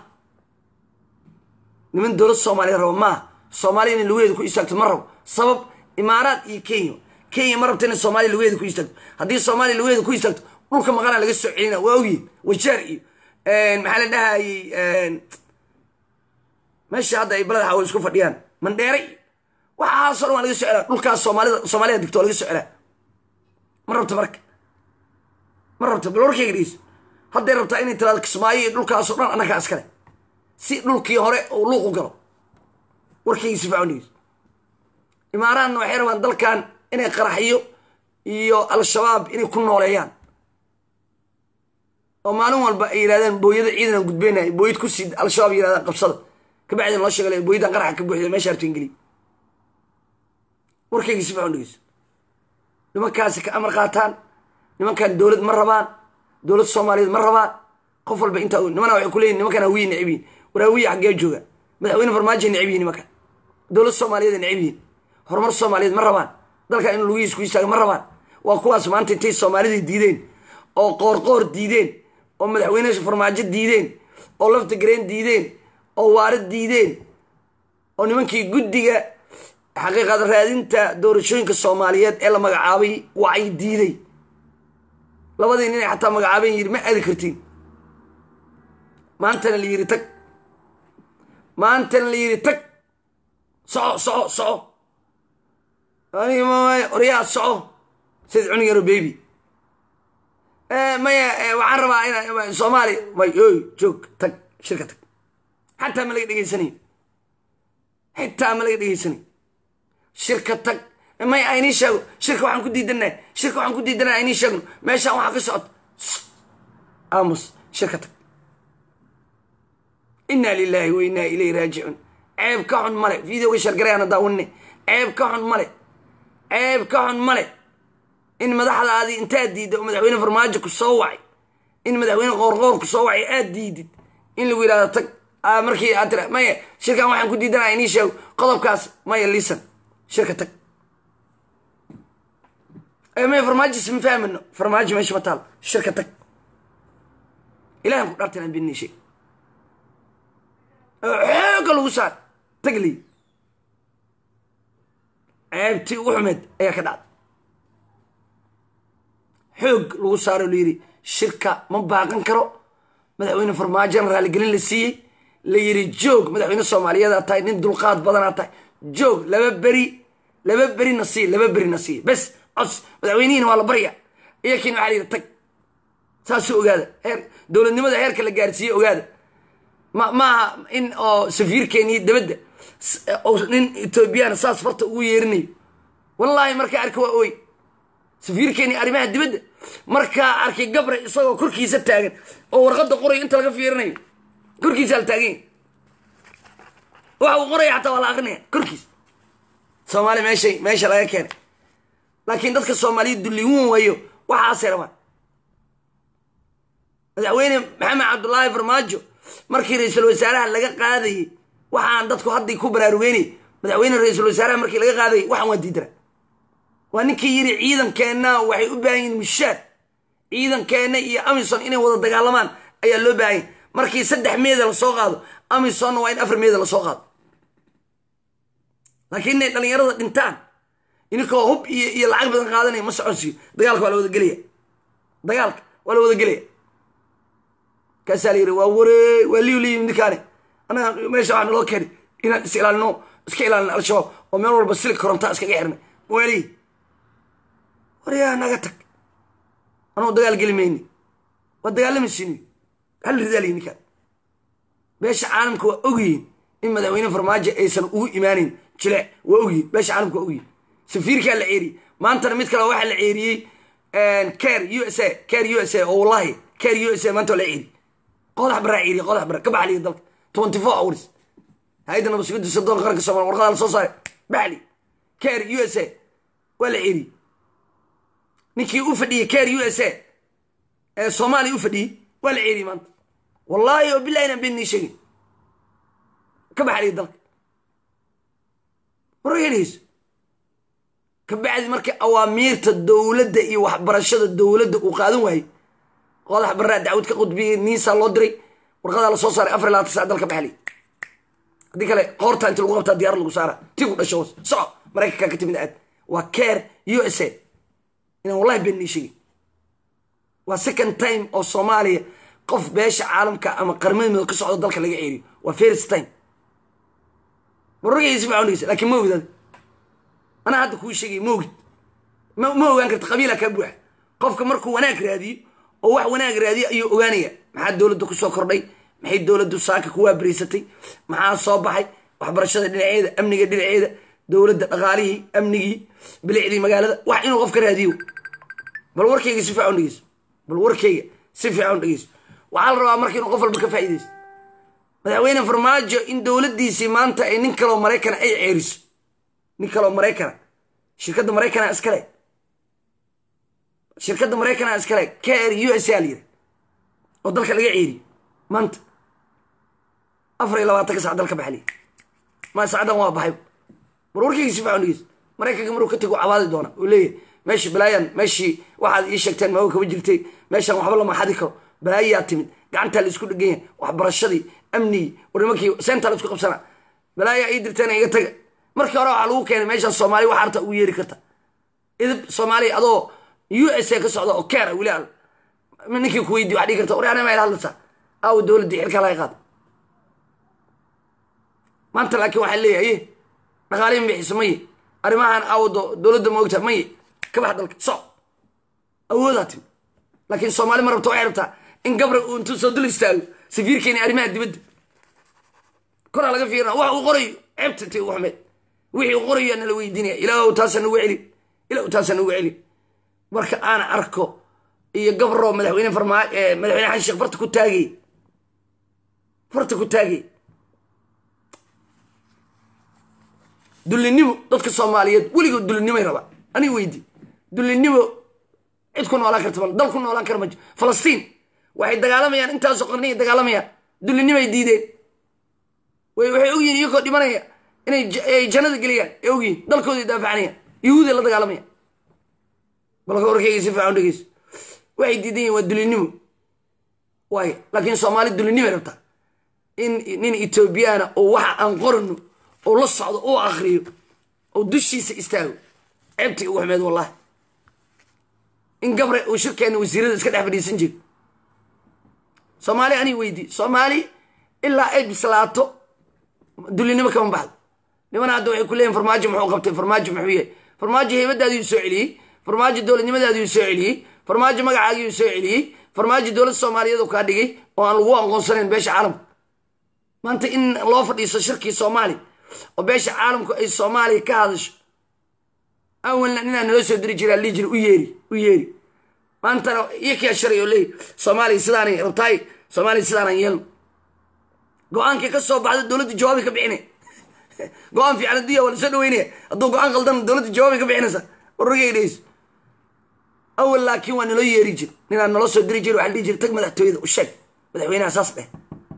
niman dowlad soomaaliyeed raba maaha soomaaliya inay lugaheeda ku istaagto ma rabo sabab imaaraad iyo kenya kenya ma rabta inay soomaaliya lugaheeda ku istaagto haddii soomaaliya lugaheeda ku istaagto dhulka maqanaa laga soo celina waa ogyihin wajaar iyo maxaa la dhahayey meesha hadda ay balada xawl isku fadhiyaan mandheere iyo waxaasoo dhan waa laga soo celaa dhulkaas soomaalida soomaalida digto waa laga soo celaa ma rabta marka ma rabta bal warkayga dhegeyso hadday rabtaa inay tiraado kismaayo iyo dhulkaasoo dhan annagaa iskale si dhulkii hore uu luuq u galo warkayga si fiican dhegeyso imaaraadna waxay rabaan dalkan inay qaraxyo iyo al-shabaab inay ku nooleeyaan oo maalin walba ay yidhahdaan booyada ciidan aan gudbeynay booyad ku sii al-shabaab yirahdaan qabsada kabacdin loo sheegay booyadan qaraxa ka buuxda meesha harto ingeliya warkayga si fiican dhegeyso nimankaasi ka amar qaataan nimankan dowlad ma rabaan dowlad soomaaliyeed ma rabaan qof walba intaa nimana waxay ku leeyihin nimankan hawiye necib yihin war hawiye xaggee jooga madaxweyne farmaajo necib yihin nimankan dowlad soomaaliyeed necib yihin horumar soomaaliyeed ma rabaan dalkan in lugihiis ku istaaga ma rabaan waa kuwaas maanta intay soomaalida diideen oo qoorqoor diideen oo madaxweyne farmaajo diideen oo lafta gareen diideen oo waara diideen oo nimankii guddiga xaqiiqad raadinta doorashooyinka soomaaliyeed ee la magacaabay wacay diiday labadii nin ay xataa magacaaben yidhi ma aadi kartiin maantana la yidhi tag maantana la yidhi tag soco soco soco oryaa soco sid cunug yaro baby maya waxaan rabaa in soomaaliya may oy joog tag shirka tag xataa ma laga dhegeysanayo xitaa ma laga dhegeysanayo shirka tag may aynii sheego shirka waxaan ku diidanaa shirka waxaan ku diidanaa aynii sheegno meeshaan waxaa ka socota aamus shirka tag inaa lilaahi wa inaa ilayhi raajicuun ceeb ka xun male videoga shargarayaana daawanne ceeb ka xun male ceeb ka xun male in madaxdaadii intaad diidda oo madaxweyne farmaajo ku soo wacay in madaxweyne qoorqoor ku soo wacay aad diidid in lagu yidhahdo tag markii aad tira maya shirkan waxaan ku diidanaa inii sheego qodobkaas maya lisan shirka tag maya farmaajo isma fahmano farmaajo meesha ma taal shirka tag ilahan ku dhaartan aan beeninay shay xooga lagu saar tag ley ceebtii ugu xumeed ayaa ka dhacday xoog lagu saaro la yidhi shirka ma baaqan karo madaxweyne farmaajona raaligelin la siiyey la yidhi joog madaxweyne soomaaliyeedaa tahay nin dulqaad badanaa tahay joog laba beri laba berina siiy laba berina siiy bes cos madaxweynihiina waa la barya iyakiina waxaa la yidhi tag saasuu ogaada heer dowladnimada heerka la gaarsiiye ogaada ma maaha in oo safiirkeeniyo dabadda nin etoobiyana saas farta ugu yeerinayo wallaahi markaa arka waa ooy safiirkeeni arrimaha dibadda markaa arkay gabre isagoo korkiisa taagan oo warqadda qorayo inta laga fiirinayo korkiisaa la taaganya waxa uu qoraya xataa waa la akrinaya korkiisa soomaaliya meeshay meesha laga keenay laakiin dadka soomaaliya dulliwun wayo waxaasay rabaan madaxweyne maxamed cabdullaahi farmaajo markii ra-iisul wasaaraha laga qaadayey waxaan dadku hadday ku baraarugeynay madaxweyne ra-iisul wasaaraha markii laga qaadayay waxaan waa diidara waa ninkii yidhi ciidankeenna waxay u baahan yihin mushaar ciidankeenna iyo amison inay wada dagaalamaan ayaa loo baahanya markii saddex meeda lasoo qaado amisonna waa in afar meeda lasoo qaado laakiin inay dhallinyarada dhintaan ininkoo hub iyo iyo lacag badan qaadanaya ma soconsiyo dagaalka waa la wada gelaya dagaalka waa la wada gelaya kaasaa la yidhi waa waree waa liyu liyi ninkaani annaga meesha waxaa naloo keenay inaan is ilaalino iska ilaalino al-shabaab oo meel walba silig korontaa iskaga xirnay weli waryaa naga tag anuu dagaal geli mayni waa dagaalamaysiini hal ridaaliy ninkaan beesha caalamka waa ogyihin in madaxweyne farmaajo aysan ugu imaaneyn jileec waa ogyihin beesha caalamka waa ogyihin safiirkaa la ceeriyey maantana mid kale waxaa la ceeriyey car u s a car u s a oo wallahi car u s a maanta waa la ceeriyey qodax baraa ceeriye qodax bara ka baxliya dalka twenty four hours hay-adda nabadsugadda sirdoonka qaranka soomaliya warqadaa la soo saaray baxli car u s a waa la ceeriyey ninkii u fadhiyey car u s a ee soomaaliya u fadhiyey waa la ceeriyey maanta wallaahi oo bilahi inaan been nii sheegin ka baxliya dalka wargelayso ka bacdi marka awaamiirta dowladda iyo waxbarashada dowladda uu qaadan waayey qodax baraa dacwad ka qudbiyey niisaa loo diray warqadaa la soo saaray afar labaatan sac dalka baxliy haddii kale qoortaa inti lagu qabtaa diyaar lagu saara tii ku dhasho soco maraykankaa ka timid aad waa care u s a inaan wallahi been nii sheegin waa second time oo soomaaliya qof beesha caalamka ama qarmadooda ka socdo dalka laga ceeriyo waa first time warragaysi macawnaysa laakiin ma ogid anaa hadda kuu sheegay ma ogid ma ma ogaan karta qabiila kaa buuxa qofka markuu wanaag raadiyo oo wax wanaag raadiyo ayuu ogaanaya maxaa dowladda kusoo kordhay maxay dowladdu saaka ku waabariysatay maxaa soo baxay waxbarashada dhinaceeda amniga dhinaceeda dowladda dhaqaalihii amnigii bilicdii magaalada wax inuu qof ka raadiyo bal warkayga si fiican dhegeyso bal warkayga si fiican dhegeyso waxaa la rabaa marka inuu qof walba ka faa'iidaysto madaxweyne farmaajo in dowladdiisii maanta ay nin kaloo maraykana ay ceeriso nin kaloo maraykana shirkadda maraykana iskale shirkadda maraykana iskale kr u s a layiri oo dalka laga ceeriyo maanta afar iyo labaatanka sac dalka baxliya ma sacdan waa baxay war warkayga si fiican dhegeyso maraykanka maruu ka tego cabaadi doona uu leeyahay meeshii balaayan meeshii waxaad ii sheegteen maaga kaba jirtay meeshaan waxba lama xadi karo balaayayaa timid gacantaa la isku dhegan yahay waxbarashadii amnigii war nimankii seentaa la isku qabsanaa balaayaa ii dirteen iga taga markii hore waxaa lagu keenay meeshaan soomaaliya waxa arta ugu yeeri karta idib soomaaliya adoo u s a ka socda oo keera weli al ninkii ku weydiy waxaa dhigi karta war anama hadlaysaa aawo dowladdii xilkaa laga qaada maanta laakiin waxaa leeyahay dhaqaalihi ma bixiso maye arrimahan aawo dowladda ma ogta maye ka bax dalka so awoodaa timi laakiin soomaali ma rabta waxay rabtaa in gabra uu intuu soo dul istaago safiirkeeni arrimaha dibadda koraa laga fiirina wax uu qorayo ceebta ti ugu xumeed wixii uu qorayo nala weydiinaya ilaah taasa nagu celin ilaah taasa nagu celin marka aan arko iyo gabro madaxweyne farmaa madaxweyne xasan sheekh farta ku taagay farta ku taagay dullinimo dadka soomaaliyeed weligood dullinimay rabaa aniga weydi dullinimo cid ku noolaan karta dal ku noolaan kara ma jiro falastiin waxay dagaalamayaan intaasoo qarniya dagaalamayaan dullinimay diideen waxay ogyihin iyakoo dhimanaya inay jannada geliyaan ay ogyihin dalkooday daafacanayaan yahuuday la dagaalamayaan balka warkayga si fiican dhegeyso waxay diidan yihin waa dullinimo waay laakiin soomaali dullinimay rabtaa in nin etoobiyaana oo waxa aan qorano oo la socdo oo akriyo oo dushiisa istaago ceebtii ugu xumeed wallahi in gabre uu shirkeena wasiirada iska dhex fadhiisan jiro soomaali anii weydi soomaali ilaa ay bislaato dullinimo kama baxdo nimana hadda waxay ku leeyihin farmaajo muxuu qabtay farmaajo muxuu yahay farmaajo heybadaadiiu soo celiyey farmaajo dowladnimadaadiiu soo celiyey farmaajo magacaagiiu soo celiyey farmaajo dowladda soomaaliyeed uu kaa dhigay oo aan lagu aqoonsanayn beesha caalamka maanta in loo fadhiiso shirkii soomaali oo beesha caalamku ay soomaaliya ka hadasho awalna ninaa naloo soo diri jiraa lii jira u yeeri u yeeri maantana iyakaa sharay oo leey soomaaliya sidaanay rabtaay soomaaliya sidaanaan yeelno go-aankii ka soo baxda dowladda jawaabi ka bixinay go-aan fiican addunya waa lasoo dhaweynaya hadduu go-aan qaldan dowladda jawaabi ka bixinaysa warragay dhayso awal laakiin waa naloo yeeri jir ninaa naloo soo diri jir waxa la dhihi jir tag madaxtooyada u sheeg madaxweynaha saas dheh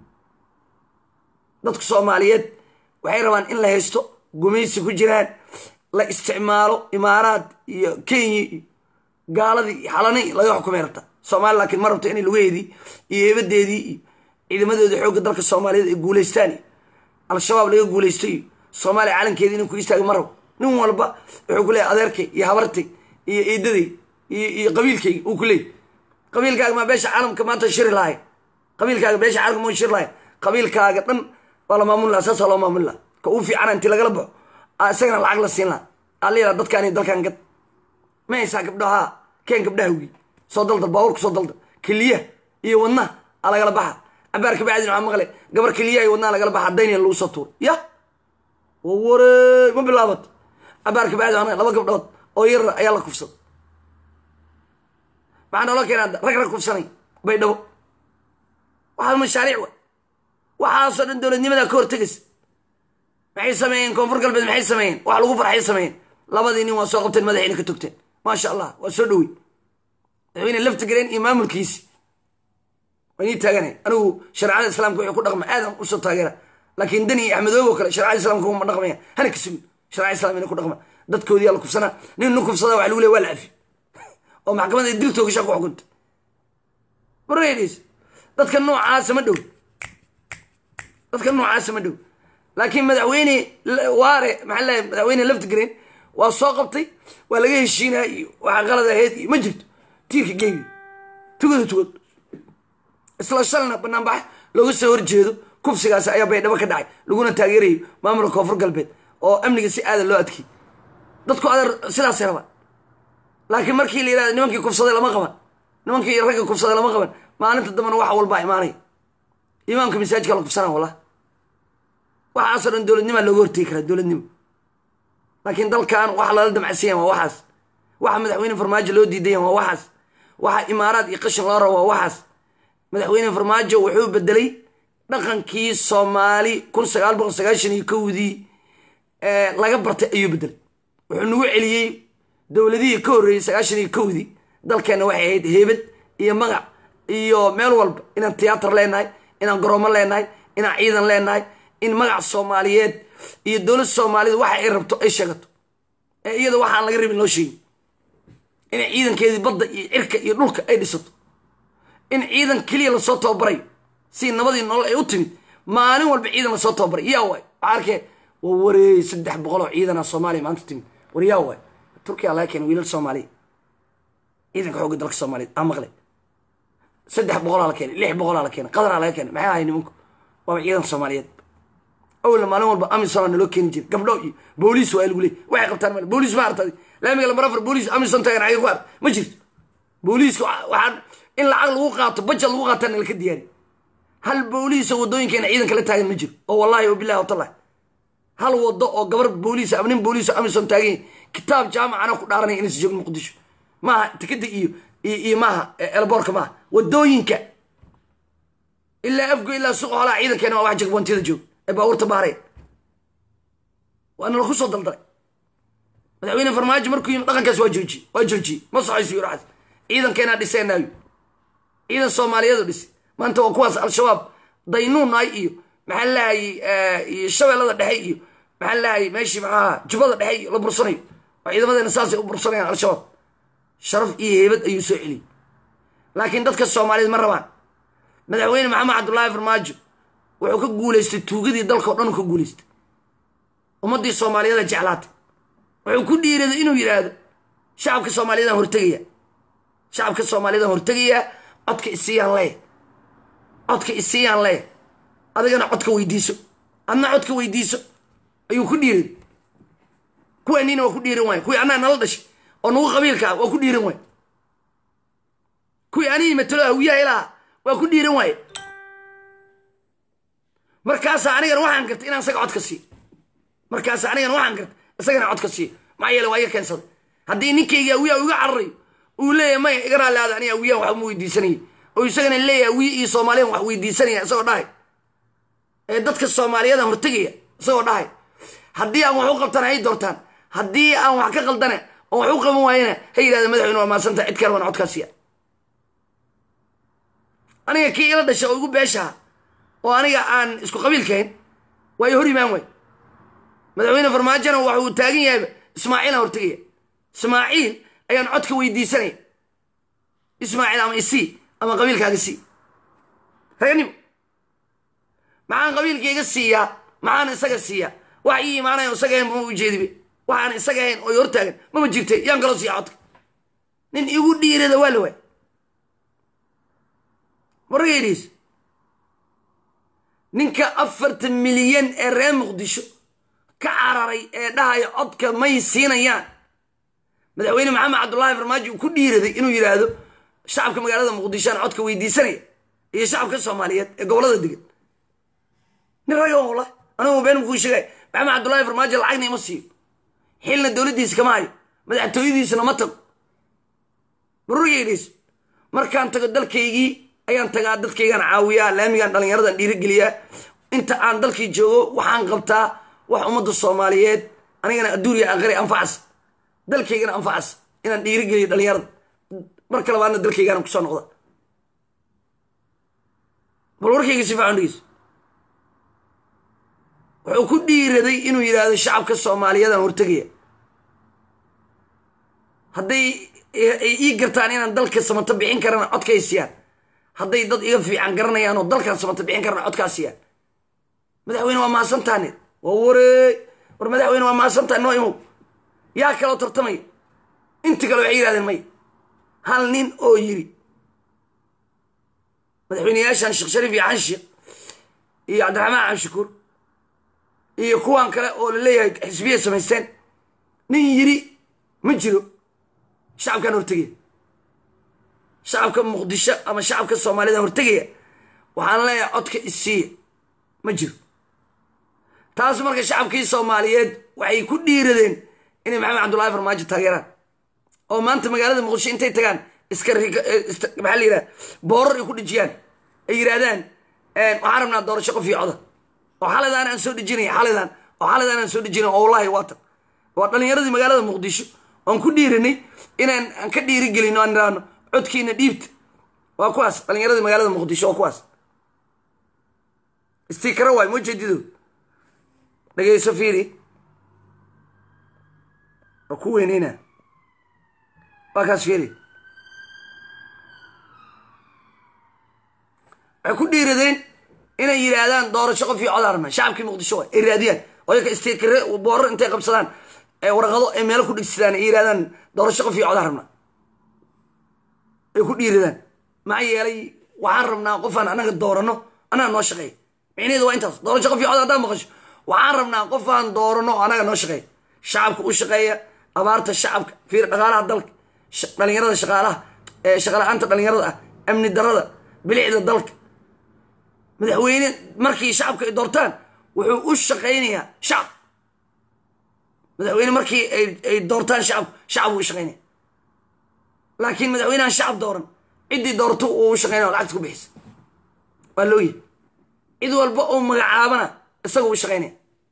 dadku soomaaliyeed waxay rabaan in la haysto gumaysi ku jiraan la isticmaalo imaaraad iyo kenya iyo gaaladii iyo xalani laga xukumay rabta soomaaliya laakiin ma rabto inay lugaheedii iyo heebadeedii iyo ciidamadoodii xoogga dalka soomaaliyeed ay guulaystaan iyo al-shabaab laga guulaysto iyo soomaaliya calankeedii inuu ku istaaga ma rabo nin walba wuxuu ku leeyahy adeerkay iyo habartay iyo eedaday iyo qabiilkayga uu ku leeyay qabiilkaaga maa beesha caalamka maanta shiri lahay qabiilkaaga beesha caalamka ma shiri lahay qabiilkaaga dhan waa la maamuli laha saasaa loo maamuli laha ka uu fiicana intii lagala baxo isagana lacag la siin laha aa la yidhaha dadkaani dalkan gad ma haysaa gabdhaha keen gabdhaha wi soo daldal baabuurka soo daldal keliyaha iyo wadnaha aa lagala baxa cabaar kabacdin waxaa maqle gabar keliyaha iyo wadnaha lagala baxa dayniya lagu soo tuuro ya waware ma bilaabato cabaar kabacdi laba gabdhood oo yarar ayaa la kufsada maxaa noola keenaa rag rag kufsanay baydhabo waxaa mashaariic wa waxaasoo dhan dowladnimadaa ka hortegaysa maxay sameeyeen koonfur galbeed maxay sameeyeen wax lagu farxay sameeyeen labadii nin waa soo qabteen madaxayna ka togteen maasha allah waa soo dhowey madaxweyne lafta galeen iyo maamulkiisi waa inii taaganay anigu shareecada islaamka wuxuu ku dhaqma aadan usoo taageera laakiin dani iyo axmedoobo kale shareecada islamka uma dhaqmaya hana ka sugin shareecada islam ina ku dhaqma dadkoodiyaa la kufsanaa nin nu kufsada waxa lagu leey waa la cafi oo maxkamadda diltooga shaa ku xukunta mareedis dadka noocaasa ma dhow dadka noocaasa ma dhow laakiin madaxweyne waare maxaa leeyahay madaxweyne laftigreen waa soo qabtay waa laga heshiinaa iyo waxaa qalad ahayd iyo ma jirto tiirka geebi tugada tugad isla shalna banaanbax looga soo horjeedo kufsigaasi ayaa baydhabo ka dhacay laguna taageerayo maamulka koonfur galbeed oo amniga si aada loo adkiyay dadku adeer sidaasay rabaan laakiin markii la yihahdo nimankii kufsaday lama qaban nimankii ragga kufsaday lama qaban maalinta dambana waxa walbaa imaanaya imaamka masaajidka la kufsanaa wallah waxaasoo dhan dowladnimaa looga hortegi karaa dowladnimo laakiin dalkan waxa lala damcasiyan waa waxaas waxa madaxweyne farmaajo loo diidayan waa waxaas waxa imaaraad iyo qashin loo rabo waa waxaas madaxweyne farmaajo wuxuu bedelay dhaqankii soomaali kun sagaal boqol sagaashan iyo kowdii laga bartay ayuu bedelay wuxuu nagu celiyey dowladihii ka horreeyey sagaashan iyo kowdii dalkeenna waxay ahayd heebad iyo magac iyo meel walba inaan tiyaatar leenahay inaan garoomo leenahay inaan ciidan leenahay in magac soomaaliyeed iyo dowlad soomaaliyed waxa ay rabto ay sheegato ee iyada waxaan laga rabin loo sheegin inay ciidankeedii badda iyo cirka iyo dhulka ay dhisato in ciidan keliya lasoo tababarayo si nabadii nolol ay u timid maalin walba ciidan lasoo tababaray yaa waay waxaa arkee waa wareey saddex boqol oo ciidana soomaaliya maanta timid war yaa waay turkiya laga keena wiilal soomaaliya ciidanka xoogga dalka soomaaliyeed aa maqle saddex boqolaa la keenay lix boqolaa la keenay qadaraa laga keenay maxay ahay nimanku waaba ciidanka soomaaliyeed awalna maalin walba amisona naloo keeni jira gabdho iyo booliis waa lagu leey waxay qabtaan male booliis ma artadi laamiga lamar afar booliis amison taagan xagee ku art ma jirto booliiska waxaan in lacag lagu qaato bajad lagu qaataa nala ka diyaari hal booliisa waddooyinkeena ciidanka la taagan ma jiro oo wallahi wabilahi watallahi hal wado oo gabar booliis ama nin booliis amison taagan kitaab jaamacana ku dhaaranaya inaysa joogin muqdisho maaha tikada iyo iyo maaha elboorka maaha wadooyinka ilaa afgo ilaa suuqa holaha ciidankeena waa wax jagbontiyada joog ee baabuurta baareen waana laku soo daldaray madaxweyne farmaajo markuu yimi dhaqankaas waa joojiye waa joojiyey ma soxayso yuri waxaas ciidankeenaa dhiseenaayo ciidan soomaaliyeedu dhisi maanta waa kuwaas al-shabaab daynuunaay iyo maxaa lahayay iyo shabeellada dhexe iyo maxaa lahayay meeshii maxaaha jubbada dhexe iyo la bursanayo oo ciidamadeena saasay u bursanayaan al-shabaab sharaf iyo heebad ayuu soo celiyey laakiin dadka soomaaliyeed ma rabaan madaxweyne maxamed cabdullaahi farmaajo wuxuu ka guulaystay tuugadii dalka o dhan ka guulaystay ummaddii soomaaliyeeda jeclaatay wuxuu ku dhiiraday inuu yidhaahdo shacabka soomaaliyeedaan hortegayaa shacabka soomaaliyeedaan hortegayaa codka isiiyaan leeya codka isiiyaan leeya adigana codka weydiiso adna codka weydiiso ayuu ku dhiiraday kuwaaniina waa ku dhiiran waaya kuwii annaa nala dhashay oo nagu qabiilka ah waa ku dhiiran waaya kuwii anihii matalo hawiyaha ilaha waa ku dhiiran waaye markaasa anigana waxaan gartay inaan isaga codka siiyo markaasa anigana waxaan gartay isagana codka siiyo maxaa yeele waa iga keensaday haddii ninkayga awiyaha iga cararayo uu leeyahy maya iga raalliaada aniga awiyahan wax uma weydiisanaya oo isagana leeyahay awiye iyo soomaaliyan wax weydiisanaya isagoo dhahay ee dadka soomaaliyadan hortegaya isagoo dhahay haddii aan wax u qabtana hay doortaan haddii aan wax ka qaldana oo wax u qaban waayana ha yidhahda madaxweyne waa maasanta cid kale waan codkaa siiya aniga kii ila dhasha oo igu beeshaha oo aniga aan isku qabiilkahayn waa i hor imaan waay madaxweyne farmaajona waxa uu taagan yahayba ismaaciilaan hortegaya ismaaciil ayaan codka weydiisanaya ismaaciil ama isii ama qabiilkaaga sii raganimo maxaan qabiilkayga siiyaa maxaan isaga siiyaa wax ii imaanayan isaga ahayn mama ujeedibe waxaan isaga ahayn oo i hortaagan mama jirte yaan kaloo siiya codka nin igu dhiirada waa la waay maragaydiis ninka afartan milyan ee reer muqdisho ka cararay ee dhahaya codka may siinayaan madaxweyne maxamed cabdullaahi farmaajo uu ku dhiiraday inuu yidhaahdo shacabka magaalada muqdishoan codka weydiisanaya iyo shacabka soomaaliyeed ee gobolada degan nin raga wala anigu been mukuu sheegay maxamed cabdullaahi farmaajo lacagna ima siiyo xilna dowladdiisa kama hayo madaxtooyadiisana ma tago barurgeydhiis markaan tago dalkaygii ayaan tagaa dadkaygaan caawiyaa laamigaan dhallinyaradan dhiirigeliyaa inta aan dalkii joogo waxaan qabtaa wax ummadda soomaaliyeed anigana adduuniya aakhiri anfacas dalkaygana anfacas inaan dhiirigeliyo dhallinyarada marka labaadna dalkaygaana kusoo noqda bal warkayga si fiican dhegeyso wuxuu ku dhiiraday inuu yidhaahdo shacabka soomaaliyeedaan hortegaya hadday ay ii gartaan inaan dalka samato bixin karana codkay siiyaan hadday dad iga fiican garanayaan oo dalkan samato bixin karana codkaa siiyaan madaxweyne waa mahadsantaane waa wareey war madaxweyne waa mahadsantaane noo imow yaa kaloo tartamaya inti kale waxay yidhahdeen may hal nin oo yiri madaxweyneyaashan sheekh shariif iyo xanshiikh iyo cabdiraxmaan cabshakuur iyo kuwan kale oo la leeyahay xisbiyay samaysteen nin yiri ma jiro shacabkaan hortegaya shacabka muqdisho ama shacabka soomaaliyada hortegaya waxaan leeyahay codka isiiya ma jiro taas marka shacabkii soomaaliyeed waxay ku dhiiradeen inay maxamed cabdullahi farmaajo taageeraan oo maanta magaalada muqdisho intay tagaan iska maxaa la yidhaha boorar ay ku dhijiyaan ay yidhahdaan waxaan rabnaa doorasho qof iyo coda oo xalaydan aan soo dhijinay xalaydan oo xalaydan aan soo dhijinay oo wallahi waatan waa dhallinyaradii magaalada muqdisho oon ku dhiiranay inaan aan ka dhiirigelino aan idhaahno codkiina dhiibta waa kuwaas dhallinyaradii magaalada muqdisho waa kuwaas istikara waay ma jeedido dhageyso fiiri waa ku weyneyna waa kaas fiiri waxay ku dhiiradeen inay yidhaahdaan doorasho qof iyo codaan rabnaa shacabkii muqdisho waay ay raadiyaan oo yaka istikare boorar intay qabsadaan ee warqado ay meelo ku dhigsadaan ay yidhahdaan doorasho qof iyo codaan rabnaa ay ku dhiiradaan maxaa yeelay waxaan rabnaa qofaan anaga doorano anaga noo shaqeeya micnaheedu waa intaas doorasho qof iyo cod haddaan maqasho waxaan rabnaa qofaan doorano oo anaga noo shaqeeya shacabka u shaqeeya abaarta shacabka fiir dhaqaalaha dalka dhalinyarada shaqaalaha shaqala-aanta dhalinyarada ah amni darada bilicda dalka madaxweyne markii shacabka ay doortaan wuxuu u shaqaynayaa shacab madaxweyne markii ay doortaan shacab shacab uu u shaqaynaya laakiin madaxweynehan shacab dooran ciddii doorto uu u shaqaynaya lacagta ku bixisa waa looyahy cid walba oo magacaabana isaga u shaqaynaya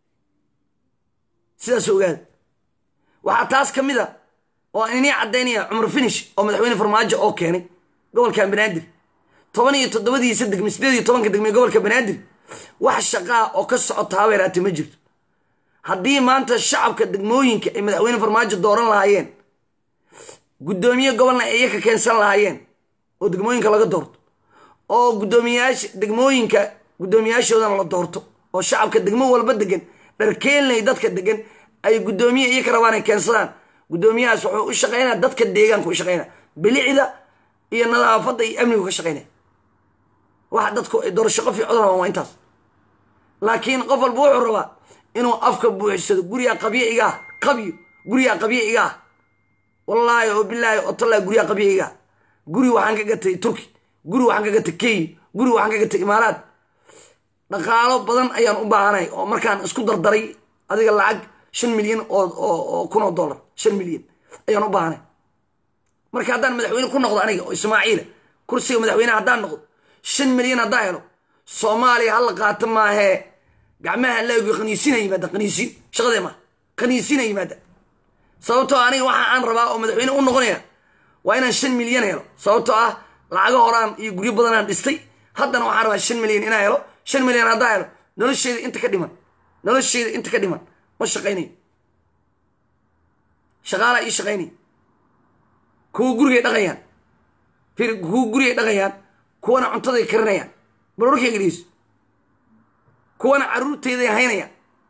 sidaas ogaada waxaa taas ka mid a oo aan inii caddaynaya cumar finish oo madaxweyne farmaajo oo keenay gobolkan banaadir toban iyo toddobadiisa degme sideed iyo tobanka degme gobolka banaadir wax shaqaa oo ka socota habeeraate ma jirto haddii maanta shacabka degmooyinka ay madaxweyne farmaajo dooran lahaayeen guddoomiye gobolna ay iyaka keensan lahaayeen oo degmooyinka laga doorto oo guddoomiyaasha degmooyinka guddoomiyaashoodana la doorto oo shacabka degmo walba degan dharkeenley dadka degan ay guddoomiye iyaka rabaan ay keensadaan guddoomiyahaas wuxuu u shaqaynaya dadka deegaanka u shaqaynaya bilicda iyo nadaafadda iyo amnigu ka shaqaynaya waxa dadku ay doorasho qof iyo codana waa intaas laakiin qof walba wuxuu rabaa inuu afka buuxsado gurigaa qabyo iga ah qabyo gurigaa qabyo iga ah wallaahi oo bilaahi oo tallaahi gurigaa qabyo iga ah guri waxaan ka gatay turki guri waxaan ka gatay kenya guri waxaan ka gatay imaaraad dhaqaalo badan ayaan u baahanay oo markaan isku dardaray adiga lacag shan milyan oo kun oo dollar shan milyan ayaan u baahanay marka haddaan madaxweyne ku noqdo aniga oo ismaaciila kursiga madaxweyne haddaan noqdo shan milyan haddaan helo soomaaliya hala qaato maahee gacmaha laagi qaniisina yimaada qaniisiin shaqadee maa qaniisina yimaada sababtoo aniga waxa aan rabaa oo madaxweyne u noqonaya waa inaan shan milyan helo sababtoo ah lacago horaan iyo guryo badanaan dhistay haddana waxaan rabaa shan milyan inaan helo shan milyan haddaan helo nolosheeda inta ka dhiman nolosheeda inta ka dhiman ma shaqaynayo shaqaalaa ii shaqaynaya kuwa gurigay dhaqayaan kuwa gurigay dhaqayaan kuwana cuntaday karinayaan bal warkayga dhegeyso kuwana carruurteyday haynayaan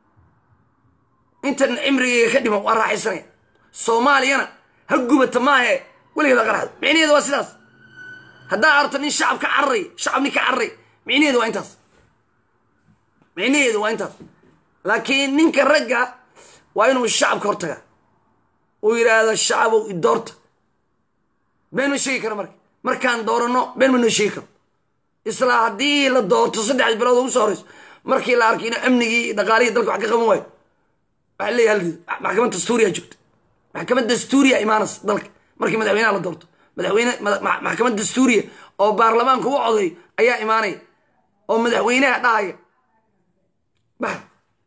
intan cimrigayga ka dhiman waa raaxaysanaya soomaaliyana ha gubata maahe weligeed ha qaraxdo micnaheedu waa sidaas haddaa arto nin shacab ka cararay shacab nin ka cararay micnaheedu waa intaas micnaheedu waa intaas laakiin ninka ragga waa inuu shacabka hortagaa uu yidhaahdo shacabow idoorta been ma sheegi kara marka markaan dooranno been ma noo sheegi karo isla haddii la doorto saddexdii bilood ugu soo horeyso markii la arkay inuu amnigii dhaqaalihii dalka wax ka qaban waayo waxaa leeyahay maxkamad dastuuriya joogta maxkamad dastuuriya imaanas dalka markii madaxweynaha la doorto madaxweyne maxkamad dastuuriya oo baarlamaanka u coday ayaa imaanaya oo madaxweynaha dhahaya bax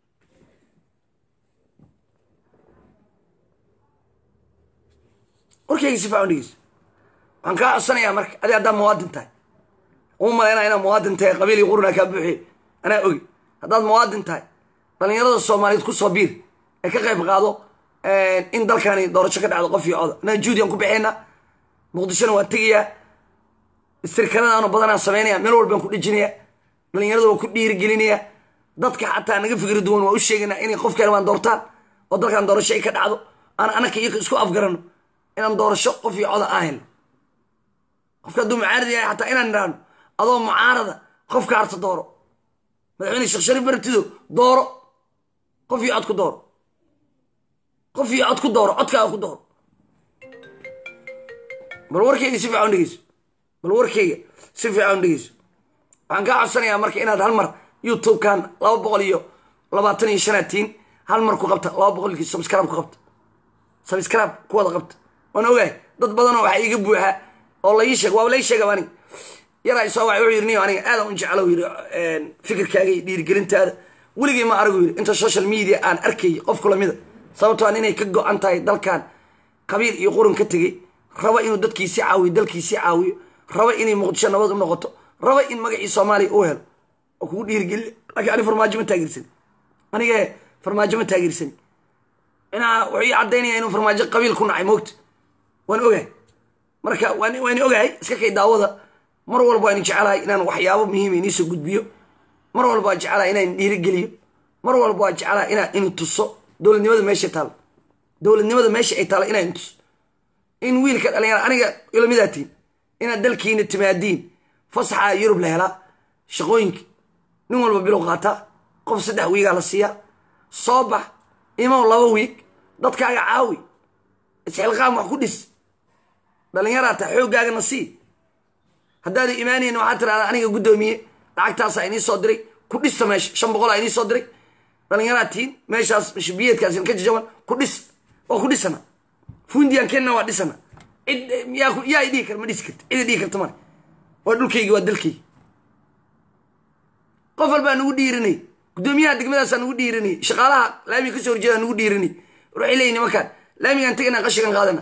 warkayga si fiican dhegeyso waxaan kaa codsanayaa marka adi haddaa muwaadin tahay uma malaynaa inaad muwaadin tahay qabiil iyo qurunaa kaa buuxiye anaa ogi haddaad muwaadin tahay dhalinyarada soomaaliyeed kusoo biir ee ka qayb qaado in dalkani doorasho ka dhacdo qof iyo coda anaa juudiyan ku bixaynaa muqdishona waan tegayaa istirkanadaanu badanaan samaynaya meel walbaan ku dhejinaya dhalinyarada waan ku dhiirigelinaya dadka xataa naga fikri duwan waa u sheegaynaa inay qofkeen waan doortaan oo dalkan doorasho ay ka dhacdo aan anaka iyo isku afgarano inaan doorasho qof iyo coda aan helno qofka hadduu mucaarad yahay xataa inaan idhaahno adoo mucaarada qofka harta dooro madaxweyne sheekh shariif bartido dooro qof iyo cod ku dooro qof iyo cod ku dooro codkaaga ku dooro bal warkeyga si fiican dhegeyso bal warkeyga si fiican dhegeyso waxaan kaa codsanayaa marka inaad hal mar youtube-kan laba boqol iyo labaatan iyo shanaatiin hal mar ku qabta laba boqolkii subscribe ku qabta subscribe ku wada qabta waan ogahay dad badanoo waxaa iiga buuxa oo la ii sheeg waaba la ii sheegaba aniga yaraa isoo waay wuxuu yidhi niyo aniga aadan u jeclo yidhi fikirkaaga iyo dhiirigelintaada weligay ma aragu yidhi inta social media aan arkayay qof kula mida sababtoo aan inay ka go-an tahay dalkan qabiil iyo qurun ka tegey raba inuu dadkiisii caawiyo dalkiisii caawiyo raba inay muqdisho nabad u noqoto raba in magacii soomaaliya u helo oo kugu dhiirigeliya laakiin ani farmaajo ma taageersani aniga farmaajo ma taageersani inaa wuxuu ii caddaynaya inuu farmaajo qabiil ku nacay moogta waan ogahay marka waan ogahay iska kay daawada mar walba waan jecelahay inaan waxyaabo muhiima iniisoo gudbiyo mar walba waan jecelahay inaan dhiirigeliyo mar walba waan jecelahay inaan inu tuso dowladnimada meesha taalo dowladnimada meesha ay taalo inaan tuso in wiilka dhalinyara aniga ilamidaatiin inaad dalkiina timaadiin fasaxa yurub la helaa shaqooyinka nin walba bilow qaataa qof saddex wiigaa la siiyaa soo bax imow laba wiig dadkaaga caawi isxilqaam wax ku dhis dhalinyaraa taa xooggaagana sii haddaada imaanayna waxaa tirahdaa aniga guddoomiye lacagtaasaa inii soo diray ku dhista meesha shan boqolaa inii soo diray dhalinyaraa tiin meeshaas biyeedkaas ka jajaban ku dhis waa ku dhisana fundiyan kenna waa dhisana cid yaa dhihi kar ma dhisi karti cida dhihi karta male waa dhulkaygi waa dalkaygi qof walbaa nagu dhiirinay guddoomiyaha degmadaasaa nagu dhiirinay shaqaalaha laamiga kasoo horjeedaa nagu dhiirinay waxay leeyihin nimankaan laamigaan teganaa qashigan qaadana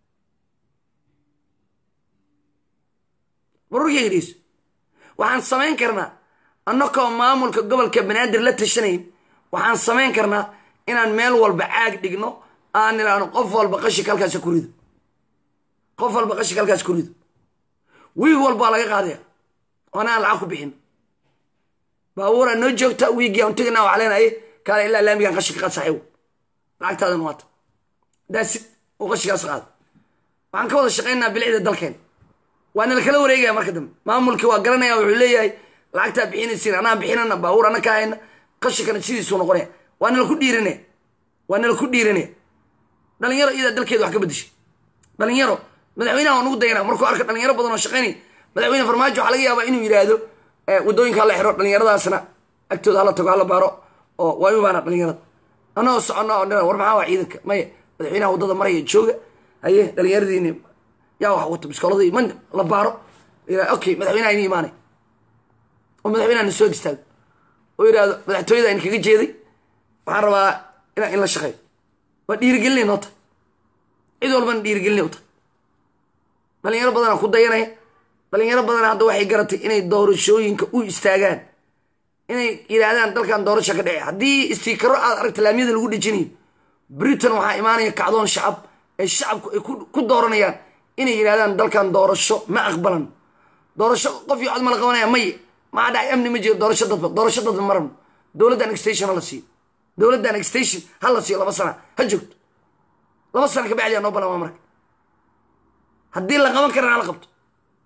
warwarkayga dhegeyso waxaan samayn karnaa annakoo maamulka gobolka banaadir la tashanayn waxaan samayn karnaa inaan meel walba caag dhigno aan idhaahno qof walba qashika halkaas ku rido qof walba qashika halkaas ku rido wiig walbaa laga qaadaya oona aan lacag ku bixin baabuuraa noo joogta wiigii aan teganaa waxaa leenaye kaale ilaa laamigaan qashika qaad saaxiibo lacagtaadan waata daasid uu qashikaas qaado waxaan ka wada shaqaynaa bilicda dalkeen waana lakala wareegaya marka dambe maamulkii waa garanaya wuxuu leeyahay lacagtaa bixinaysiin anaa bixinana baabuur ana ka hayna qashikana sidiisuu noqonaya waana laku dhiirinaya waana laku dhiirinaya dhalinyaro iyadaa dalkeeda wax ka bedeshay dhalinyaro madaxweynaha waa nugu dayana markuu arka dhalinyaro badan oo shaqaynaya madaxweyne farmaajo waxaa laga yaabaa inuu yidhaahdo wadooyinka hala xiro dhalinyaradaasna agtooda hala tago hala baaro oo waa imaana dhalinyarada anagoo soconna oo war maxaa waa ciidanka maya madaxweynaha waddada maraya jooga haye dhalinyaradiini yaa wax wata biskooladii man la baaro okay madaxweynaha ini imaanay oo madaxweynaha na soo istaago oo yidhaahdo madaxtooyada in kaga jeeday waxaan rabaa inaa in la shaqeeyo waa dhiirigelinay noo tahay cid walbana dhiirigelinay u tahay dhalinyaro badanaa ku dayanaya dhalinyaro badana hadda waxay garatay inay doorashooyinka u istaagaan inay yidhaahdaan dalkan doorasho ka dhece haddii istiikaro aad aragta laamiyada lagu dhejinayo britain waxaa imaanaya kacdoon shacab ee shacabku ay ku dooranayaan inay yidhahdaan dalkan doorasho ma aqbalan doorasho qof iyo cod ma la qabanaya may maxaa dhacay amni ma jiro doorasho dadba doorasho dadba ma rabno dowladdan extation ha la siiyo dowladdan extation ha la siiyo laba sana ha joogto laba sana ka bacdi aa noo balama marka haddii la qaban karana hala qabto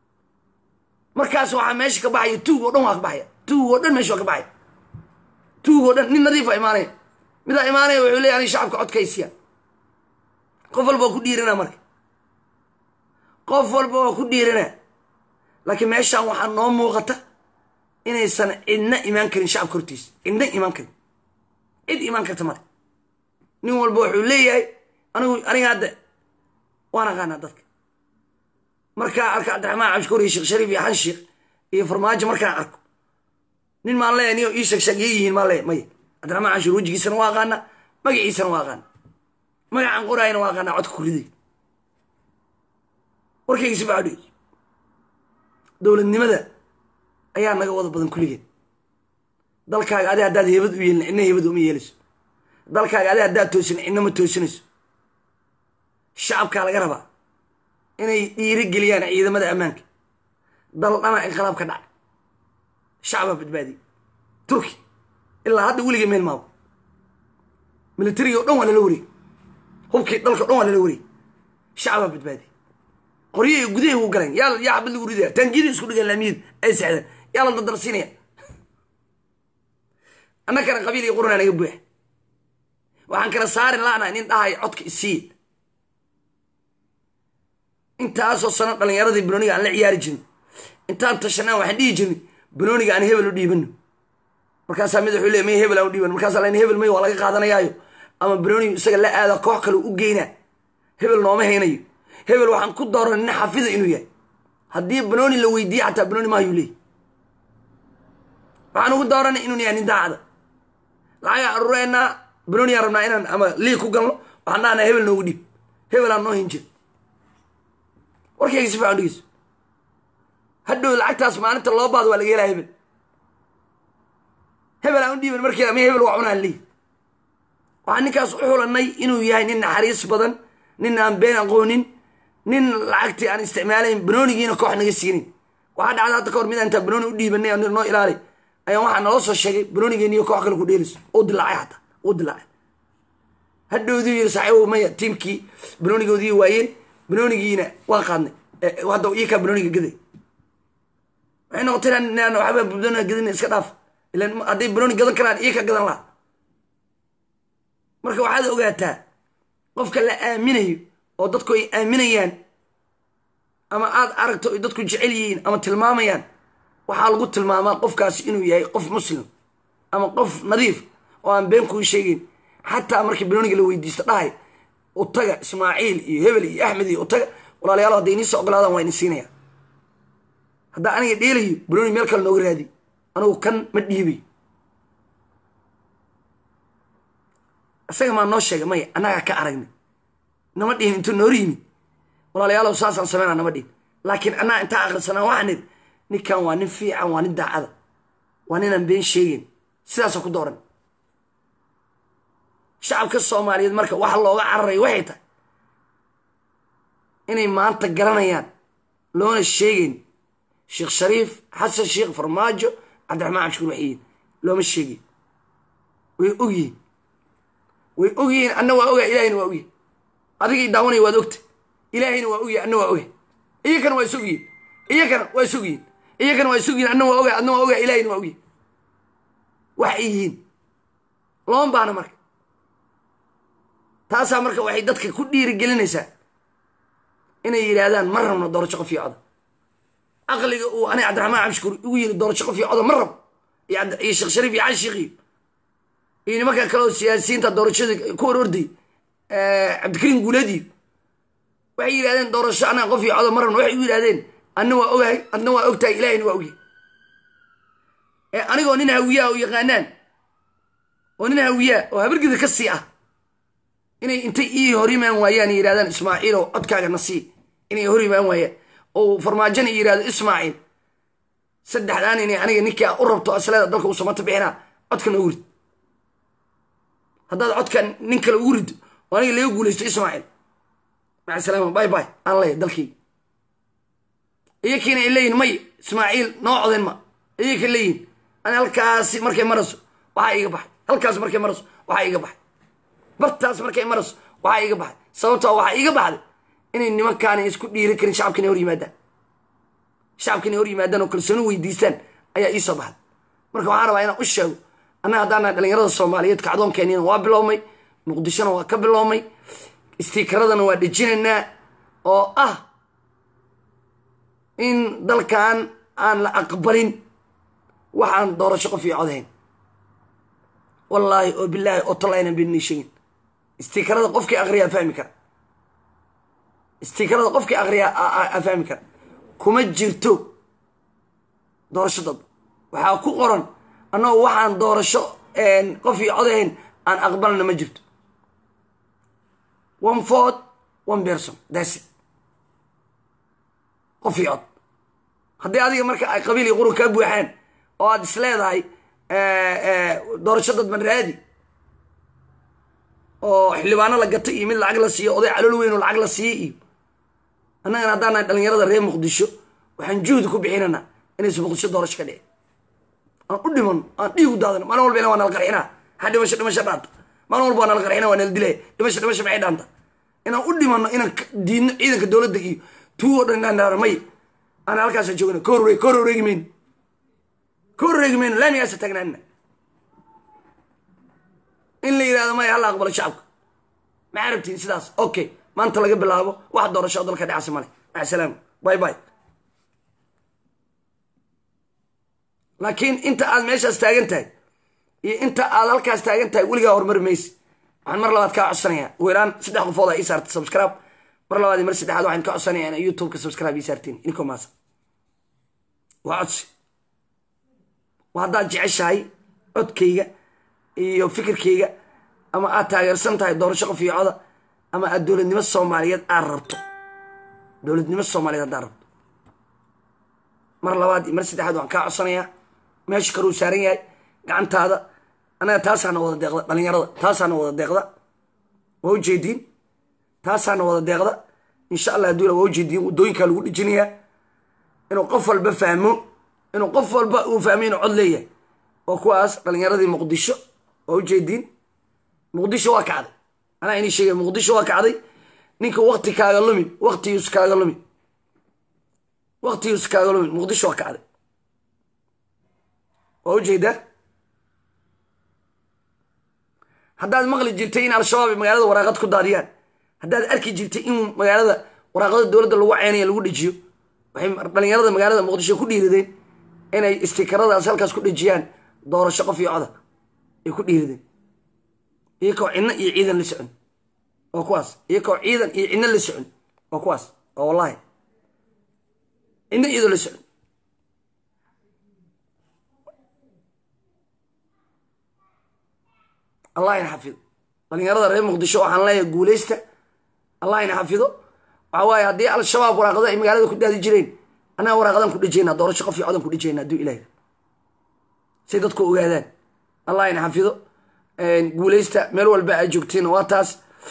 markaas waxaa meesha ka baxaya tuug oo dhan waa ka baxaya tuug oo dhan meesha waa ka baxaya tuug oo dhan nin nadiifa imaanaya midaa imaanaya wuxuu leeya ani shacabka codkaysiya qof walba waa ku dhiirina marka qof walba waa ku dhiirina laakiin meeshaan waxaa noo muuqata inaysan cidna imaan karin shacabka hortiisa cidna imaan karin cid imaan karta male nin walba wuxuu leeyahay anigu aniga hadda waan aqaanaa dadka markaa arka cabdiraxmaan cabshukuur iyo sheekh shariif iyo xanshiikh iyo farmaajo markaan arko nin maan leeyahay niyo ii sheegsheegya yihiin maan leeyahay maya cabdiraxmaan cabshuur wejigiisana waa aqaanaa magaciisana waa aqaana magacaan qoraayana waa aqaanaa codka kuriday warkaygiisi baa dhig dowladnimada ayaa naga wada badan kulligeed dalkaaga adi haddaad heebad u yeelin cidna heebad uma yeelayso dalkaaga adi haddaad toosin cidna ma toosinayso shacabkaa laga rabaa inay dhiiri geliyaan ciidamada ammaanka dal dhana inqilaab ka dhacay shacbaa badbaadiyey turki ilaa hadda weliga meel maabo militariga o dhan waa lala wareey hubkii dalka o dhan waa lala wareey shacbaa badbaadiyey qoryahay gudahay u galeen yaa yaa xabad lagu ridaya taangiyada isku dhigaan laamiyada ay sexdeen yaa la dadarsiinaya annakana qabiil iyo qurana naga buuxa waxaan kala saari la'nahay nin dhahay codka isiiya intaasoo sano dhallinyaradii banooniga aan la ciyaari jirin intaan tashanaan waxaan dhihi jirnay banooniga aan hebel u dhiibano markaasaa mid wuxuu leey may hebel aan u dhiibano markaasaa len hebel may waa laga qaadanayaayo ama banoonigu isaga la aada koox kale u geynaa hebel nooma haynayo hebel waxaan ku dooran nin xafida inuu yahay haddii banooni la weydiiye xataa banooni maayuu leey waxaan ugu dooranay inuu yahay nin daacada lacagaa aruureynaa banooniyaa rabnaa inaan ama liig ku galno waxaan dhahnaa hebel noogu dhiib hebel aan noo hin jir warkayga si fiican dhegeyso hadhow lacagtaas maalinta loo baado waa laga helaa hebel hebel aan u dhiiban markii ama hebel waa cunaan leey waxaan ninkaas u xulanay inuu yahay nin naxariis badan nin aan been aqoonin nin lacagtii aan isticmaalayn banoonigiina koox naga siinin waxaa dhacda hadda ka hor mid intaa banooni u dhiibanay oo noo ilaali ayaan waxaa naloo soo sheegay banoonigeeniyo koox kale ku dheelayso uu dilaacay xataa uu dilaacay hadhowduu yiri saaxiibow maya tiimkii banoonigoodii waayeen banoonigiina waa qaadnay hadda iyakaa banooniga gaday waxay noqotay inaan waxba banooniga gadin iska dhaaf ilan hadday banooni gadan karaan iyaka gadan laha marka waxaad ogaataa qofka la aaminayo oo dadku ay aaminayaan ama aad aragto ay dadku jecel yihiin ama tilmaamayaan waxaa lagu tilmaamaa qofkaasi inuu yahay qof muslim ama qof nadiif oo aan been kuu sheegeyn xataa markii banooniga la weydiisto dhahay utaga ismaaciil iyo hebel iyo axmed iyo utaga walaalayaal hadday iniisa ogolaadaan waa ini siinaya haddaa aniga dheelayo banooni meel kale nooga raadi anigu kan ma dhiibay isaga maa noo sheegay maya annagaa ka aragnay nama dhihin intuu noor yimid walaalayaalow saasaan sameynaa nama dhihin laakiin annaga intaa akrisanaa waxaan nidhi ninkan waa nin fiican waa nin daacada waa ninaan been sheegeyn sidaasa ku dooran shacabka soomaaliyeed marka waxa looga cararay waxay tahay inay maanta garanayaan loona sheegeyn sheekh shariif xasan sheekh farmaajo cabdiraxmaan cabshukuur waxiyiin looma sheegeyn way ogyihiin way ogyihiin anna waa ogaa ilahayna waa ogyahay adigii daawanaya waad ogta ilaahayna waa ogyahay anna waa ogahay iyakana waa isogyihin iyakana waa isogyihin iyakana waa isogyihin anna waa ogaa adna waa ogaa ilahayna waa ogyahay wax ay yihiin looma baana marka taasaa marka waxay dadka ku dhiirigelinaysaa inay yidhaahdaan ma rabno doorasho qof iyo coda caqliga uu aniga cabdiraxmaan cabshukuur igu yiri doorasho qof iyo coda ma rabo iyo sheekh shariif iyo cali sheekhiyo iyo nimanka kaleo siyaasiyiinta doorashada ku hor orday cabdikariim guuleediyo waxay yidhahdeen doorasho anaga qof iyo coda ma rabno waxay u yidhahdeen adna waa ogahay adna waa ogtahay ilahayna waa ogyahay anigoo nin hawiyaa u yaqaanaan oo nin hawiyaa oo habargida ka sii ah inay intay ii hor imaan waayaan yidhahdaan ismaaciilow codkaaga nasii inay hor imaan waayaan oo farmaajona yidhahdo ismaaciil saddexdaan inay aniga ninkaa u rabto asleeda dalka uu samata bixinaa codka noogu rid haddaad codka nin kale ugu riddo oo aniga laga guulaysto ismaaciil maca salaama bay bay aan leeya dalkii iyakiina ay leeyihin may ismaaciil noo coden ma iyaka leeyihin ani halkaasi markay marayso waxaa iga baxay halkaas markay marayso waxaa iga baxay bartaas markay marayso waxaa iga baxay sababtoo waxaa iga baxday inay nimankaana isku dhiiri karin shacabka inay hor yimaadaan shacabka inay hor yimaadaan oo kalsooni weydiistaan ayaa ii soo baxday marka waxaan rabaa inaan u sheego annaga haddaana dhalinyarada soomaaliyeed kacdoonkeeniina waa biloomay muqdishona waa ka biloomay istiikaradana waa dhejinaynaa oo ah in dalkan aan la aqbalin waxaan doorasho qof iyo codahayn wallaahi oo bilaahi oo tallaynan beenii sheegin istiikarada qofkii akriyaa fahmi kara istiikarada qofkii akriyaa fahmi kara kuma jirto doorasho dad waxaa ku qoran annagoo waxaan doorasho qof iyo codahayn aan aqbalna ma jirto one ford one person that's it qof iyo cod haddii adiga marka ay qabiil iyo qurun kaa buuxaan oo aad is leedahay doorasho dadban raadi oo xildhibaano la gato iyo mid lacag la siiyo oday calool weyn oo lacag la siiyo iyo annagana haddaan nahay dhalinyarada reer muqdisho waxaan juhdi ku bixinanaa inaysa muqdisho doorasho ka dhici aan u dhimano aan dhiigu daadano maalin walba waa nala qarxinaa ha dhimasho dhimasho dhaanta maalin walba waa nala qarxina waa nala dilaya dhimasho dhimasho maxay dhaanta inaan u dhimano inaan diidno ciidanka dowladda iyo tuu oo dhan inaan dhaano may aan halkaasa joogna ka horreeg ka horreegi mayno ka horreegi mayno laamigaasa taagnaanina in la yidhahdo maya hala aqbalo shacabka maxaa rabtiin sidaas okay maanta laga bilaabo wax doorasho dalka dhacasa male maca salaama bay bay laakiin inta aad meeshaas taagan tahay iyo inta aad halkaas taagan tahay weligaa horumari maysi waxaan mar labaad kaa codsanayaa ugu yaraan saddex qofood aa ii saarta subscribe mar labaad iyo mar saddexaad waxaan ka codsanayaa ina youtubeka subscribe ii saartiin inkoo maasa waa codsi waa haddaad jeceshahay codkayga iyo fikirkayga ama aad taageersan tahay doorasho qof iyo coda ama aad dowladnimo soomaaliyeed aad rabto dowladnimo soomaaliyeed haddaad rabto mar labaad iyo mar saddexaad waxaan kaa codsanayaa meesha karuu saaran yahay gacantaada anaga taasaana wada deeqda dhalinyarada taasaana wada deeqda waa ujeediin taasaana wada deeqda insha allah hadduu waa ujeediin waddooyinkaa lagu dhijinayaa inuu qof walba fahmo inuu qof walba uu fahmo inuu cod leeyahay waa kuwaas dhalinyaradii muqdisho waa ujeediin muqdisho waa kacday anaa inii sheegay muqdisho waa kacday ninka wakti kaaga lumin waktiyus kaaga lumin waktiyus kaaga lumin muqdisho waa kacday waa ujeedaa haddaad maqli jirtay in al-shabaab ay magaalada waraaqad ku daadiyaan haddaad arki jirtay in magaalada waraaqada dowladda lagu ceynayo lagu dhejiyo waxay dhalinyarada magaalada muqdisho ku dhiiradeen inay istikaradaas halkaas ku dhejiyaan doorasho qof iyo coda ay ku dhiiradeen iyakoo cidno iyo ciidan la socon waa kuwaas iyakoo ciidan iyo cidno la socon waa kuwaas waa wallahi cidno iyadoo la socon allah ina xafido dhalinyarada reer muqdisho waxaan leeyahay guuleysta allah ina xafido waxa waaye haddii al-shabaab waraaqada ay magaalada ku daadi jireen annaga waraaqadan ku dhejeyna doorasho qof iyo codan ku dhejeyna hadduu ilaah say dadku ogaadaan allah ina xafido guuleysta meel walba aad joogtiin waa taas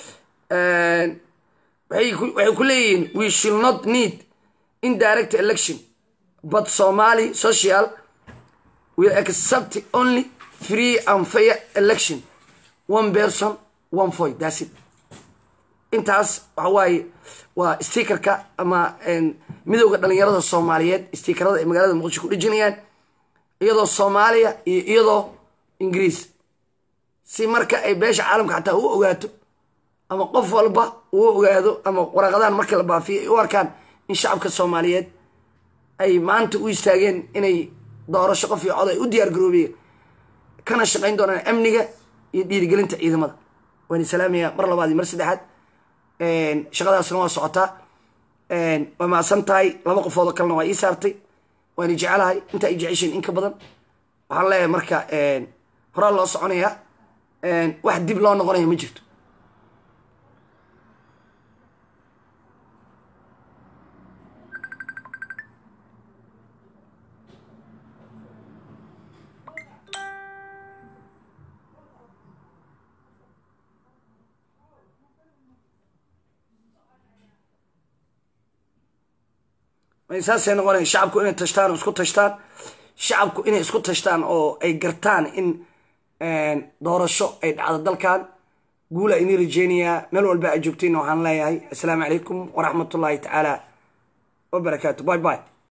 waxay ku leeyihiin we shall not need indirect election but somali social will accept only free and fair election one person one voice that's it intaas waxa waaye waa stikerka ama midowda dhalinyarada soomaaliyeed stikerada ay magaalada muqdisho ku dhejinayaan iyadoo soomaaliya iyo iyadoo ingiriis si marka ay beesha caalamka xataa u ogaato ama qof walba uu ogaado ama waraaqadahan markii la baafiyo ay u arkaan in shacabka soomaaliyeed ay maanta u istaageen inay doorasho qof iyo cod ay u diyaar garoobeen kana shaqayn doonaan amniga iyo dhiirigelinta ciidamada waan islaamaya mar labaad iyo mar saddexaad shaqadaasna waa socotaa waa mahadsan tahay laba qofoodoo kalena waa ii saartay waana jecelahay inta ay jeceshiin in ka badan waxaan leeyahay marka horaa loo soconayaa wax dib loo noqonaya ma jirto saasay noqonaya shacabku inay tashtaan oo isku tashtaan shacabku inay isku tashtaan oo ay gartaan in doorasho ay dhacdo dalkan guula inii rajeynayaa meel walba aad joogtiin waxaan leeyahay assalaamu calaykum waraxmatullaahi tacaala wabarakaatu by by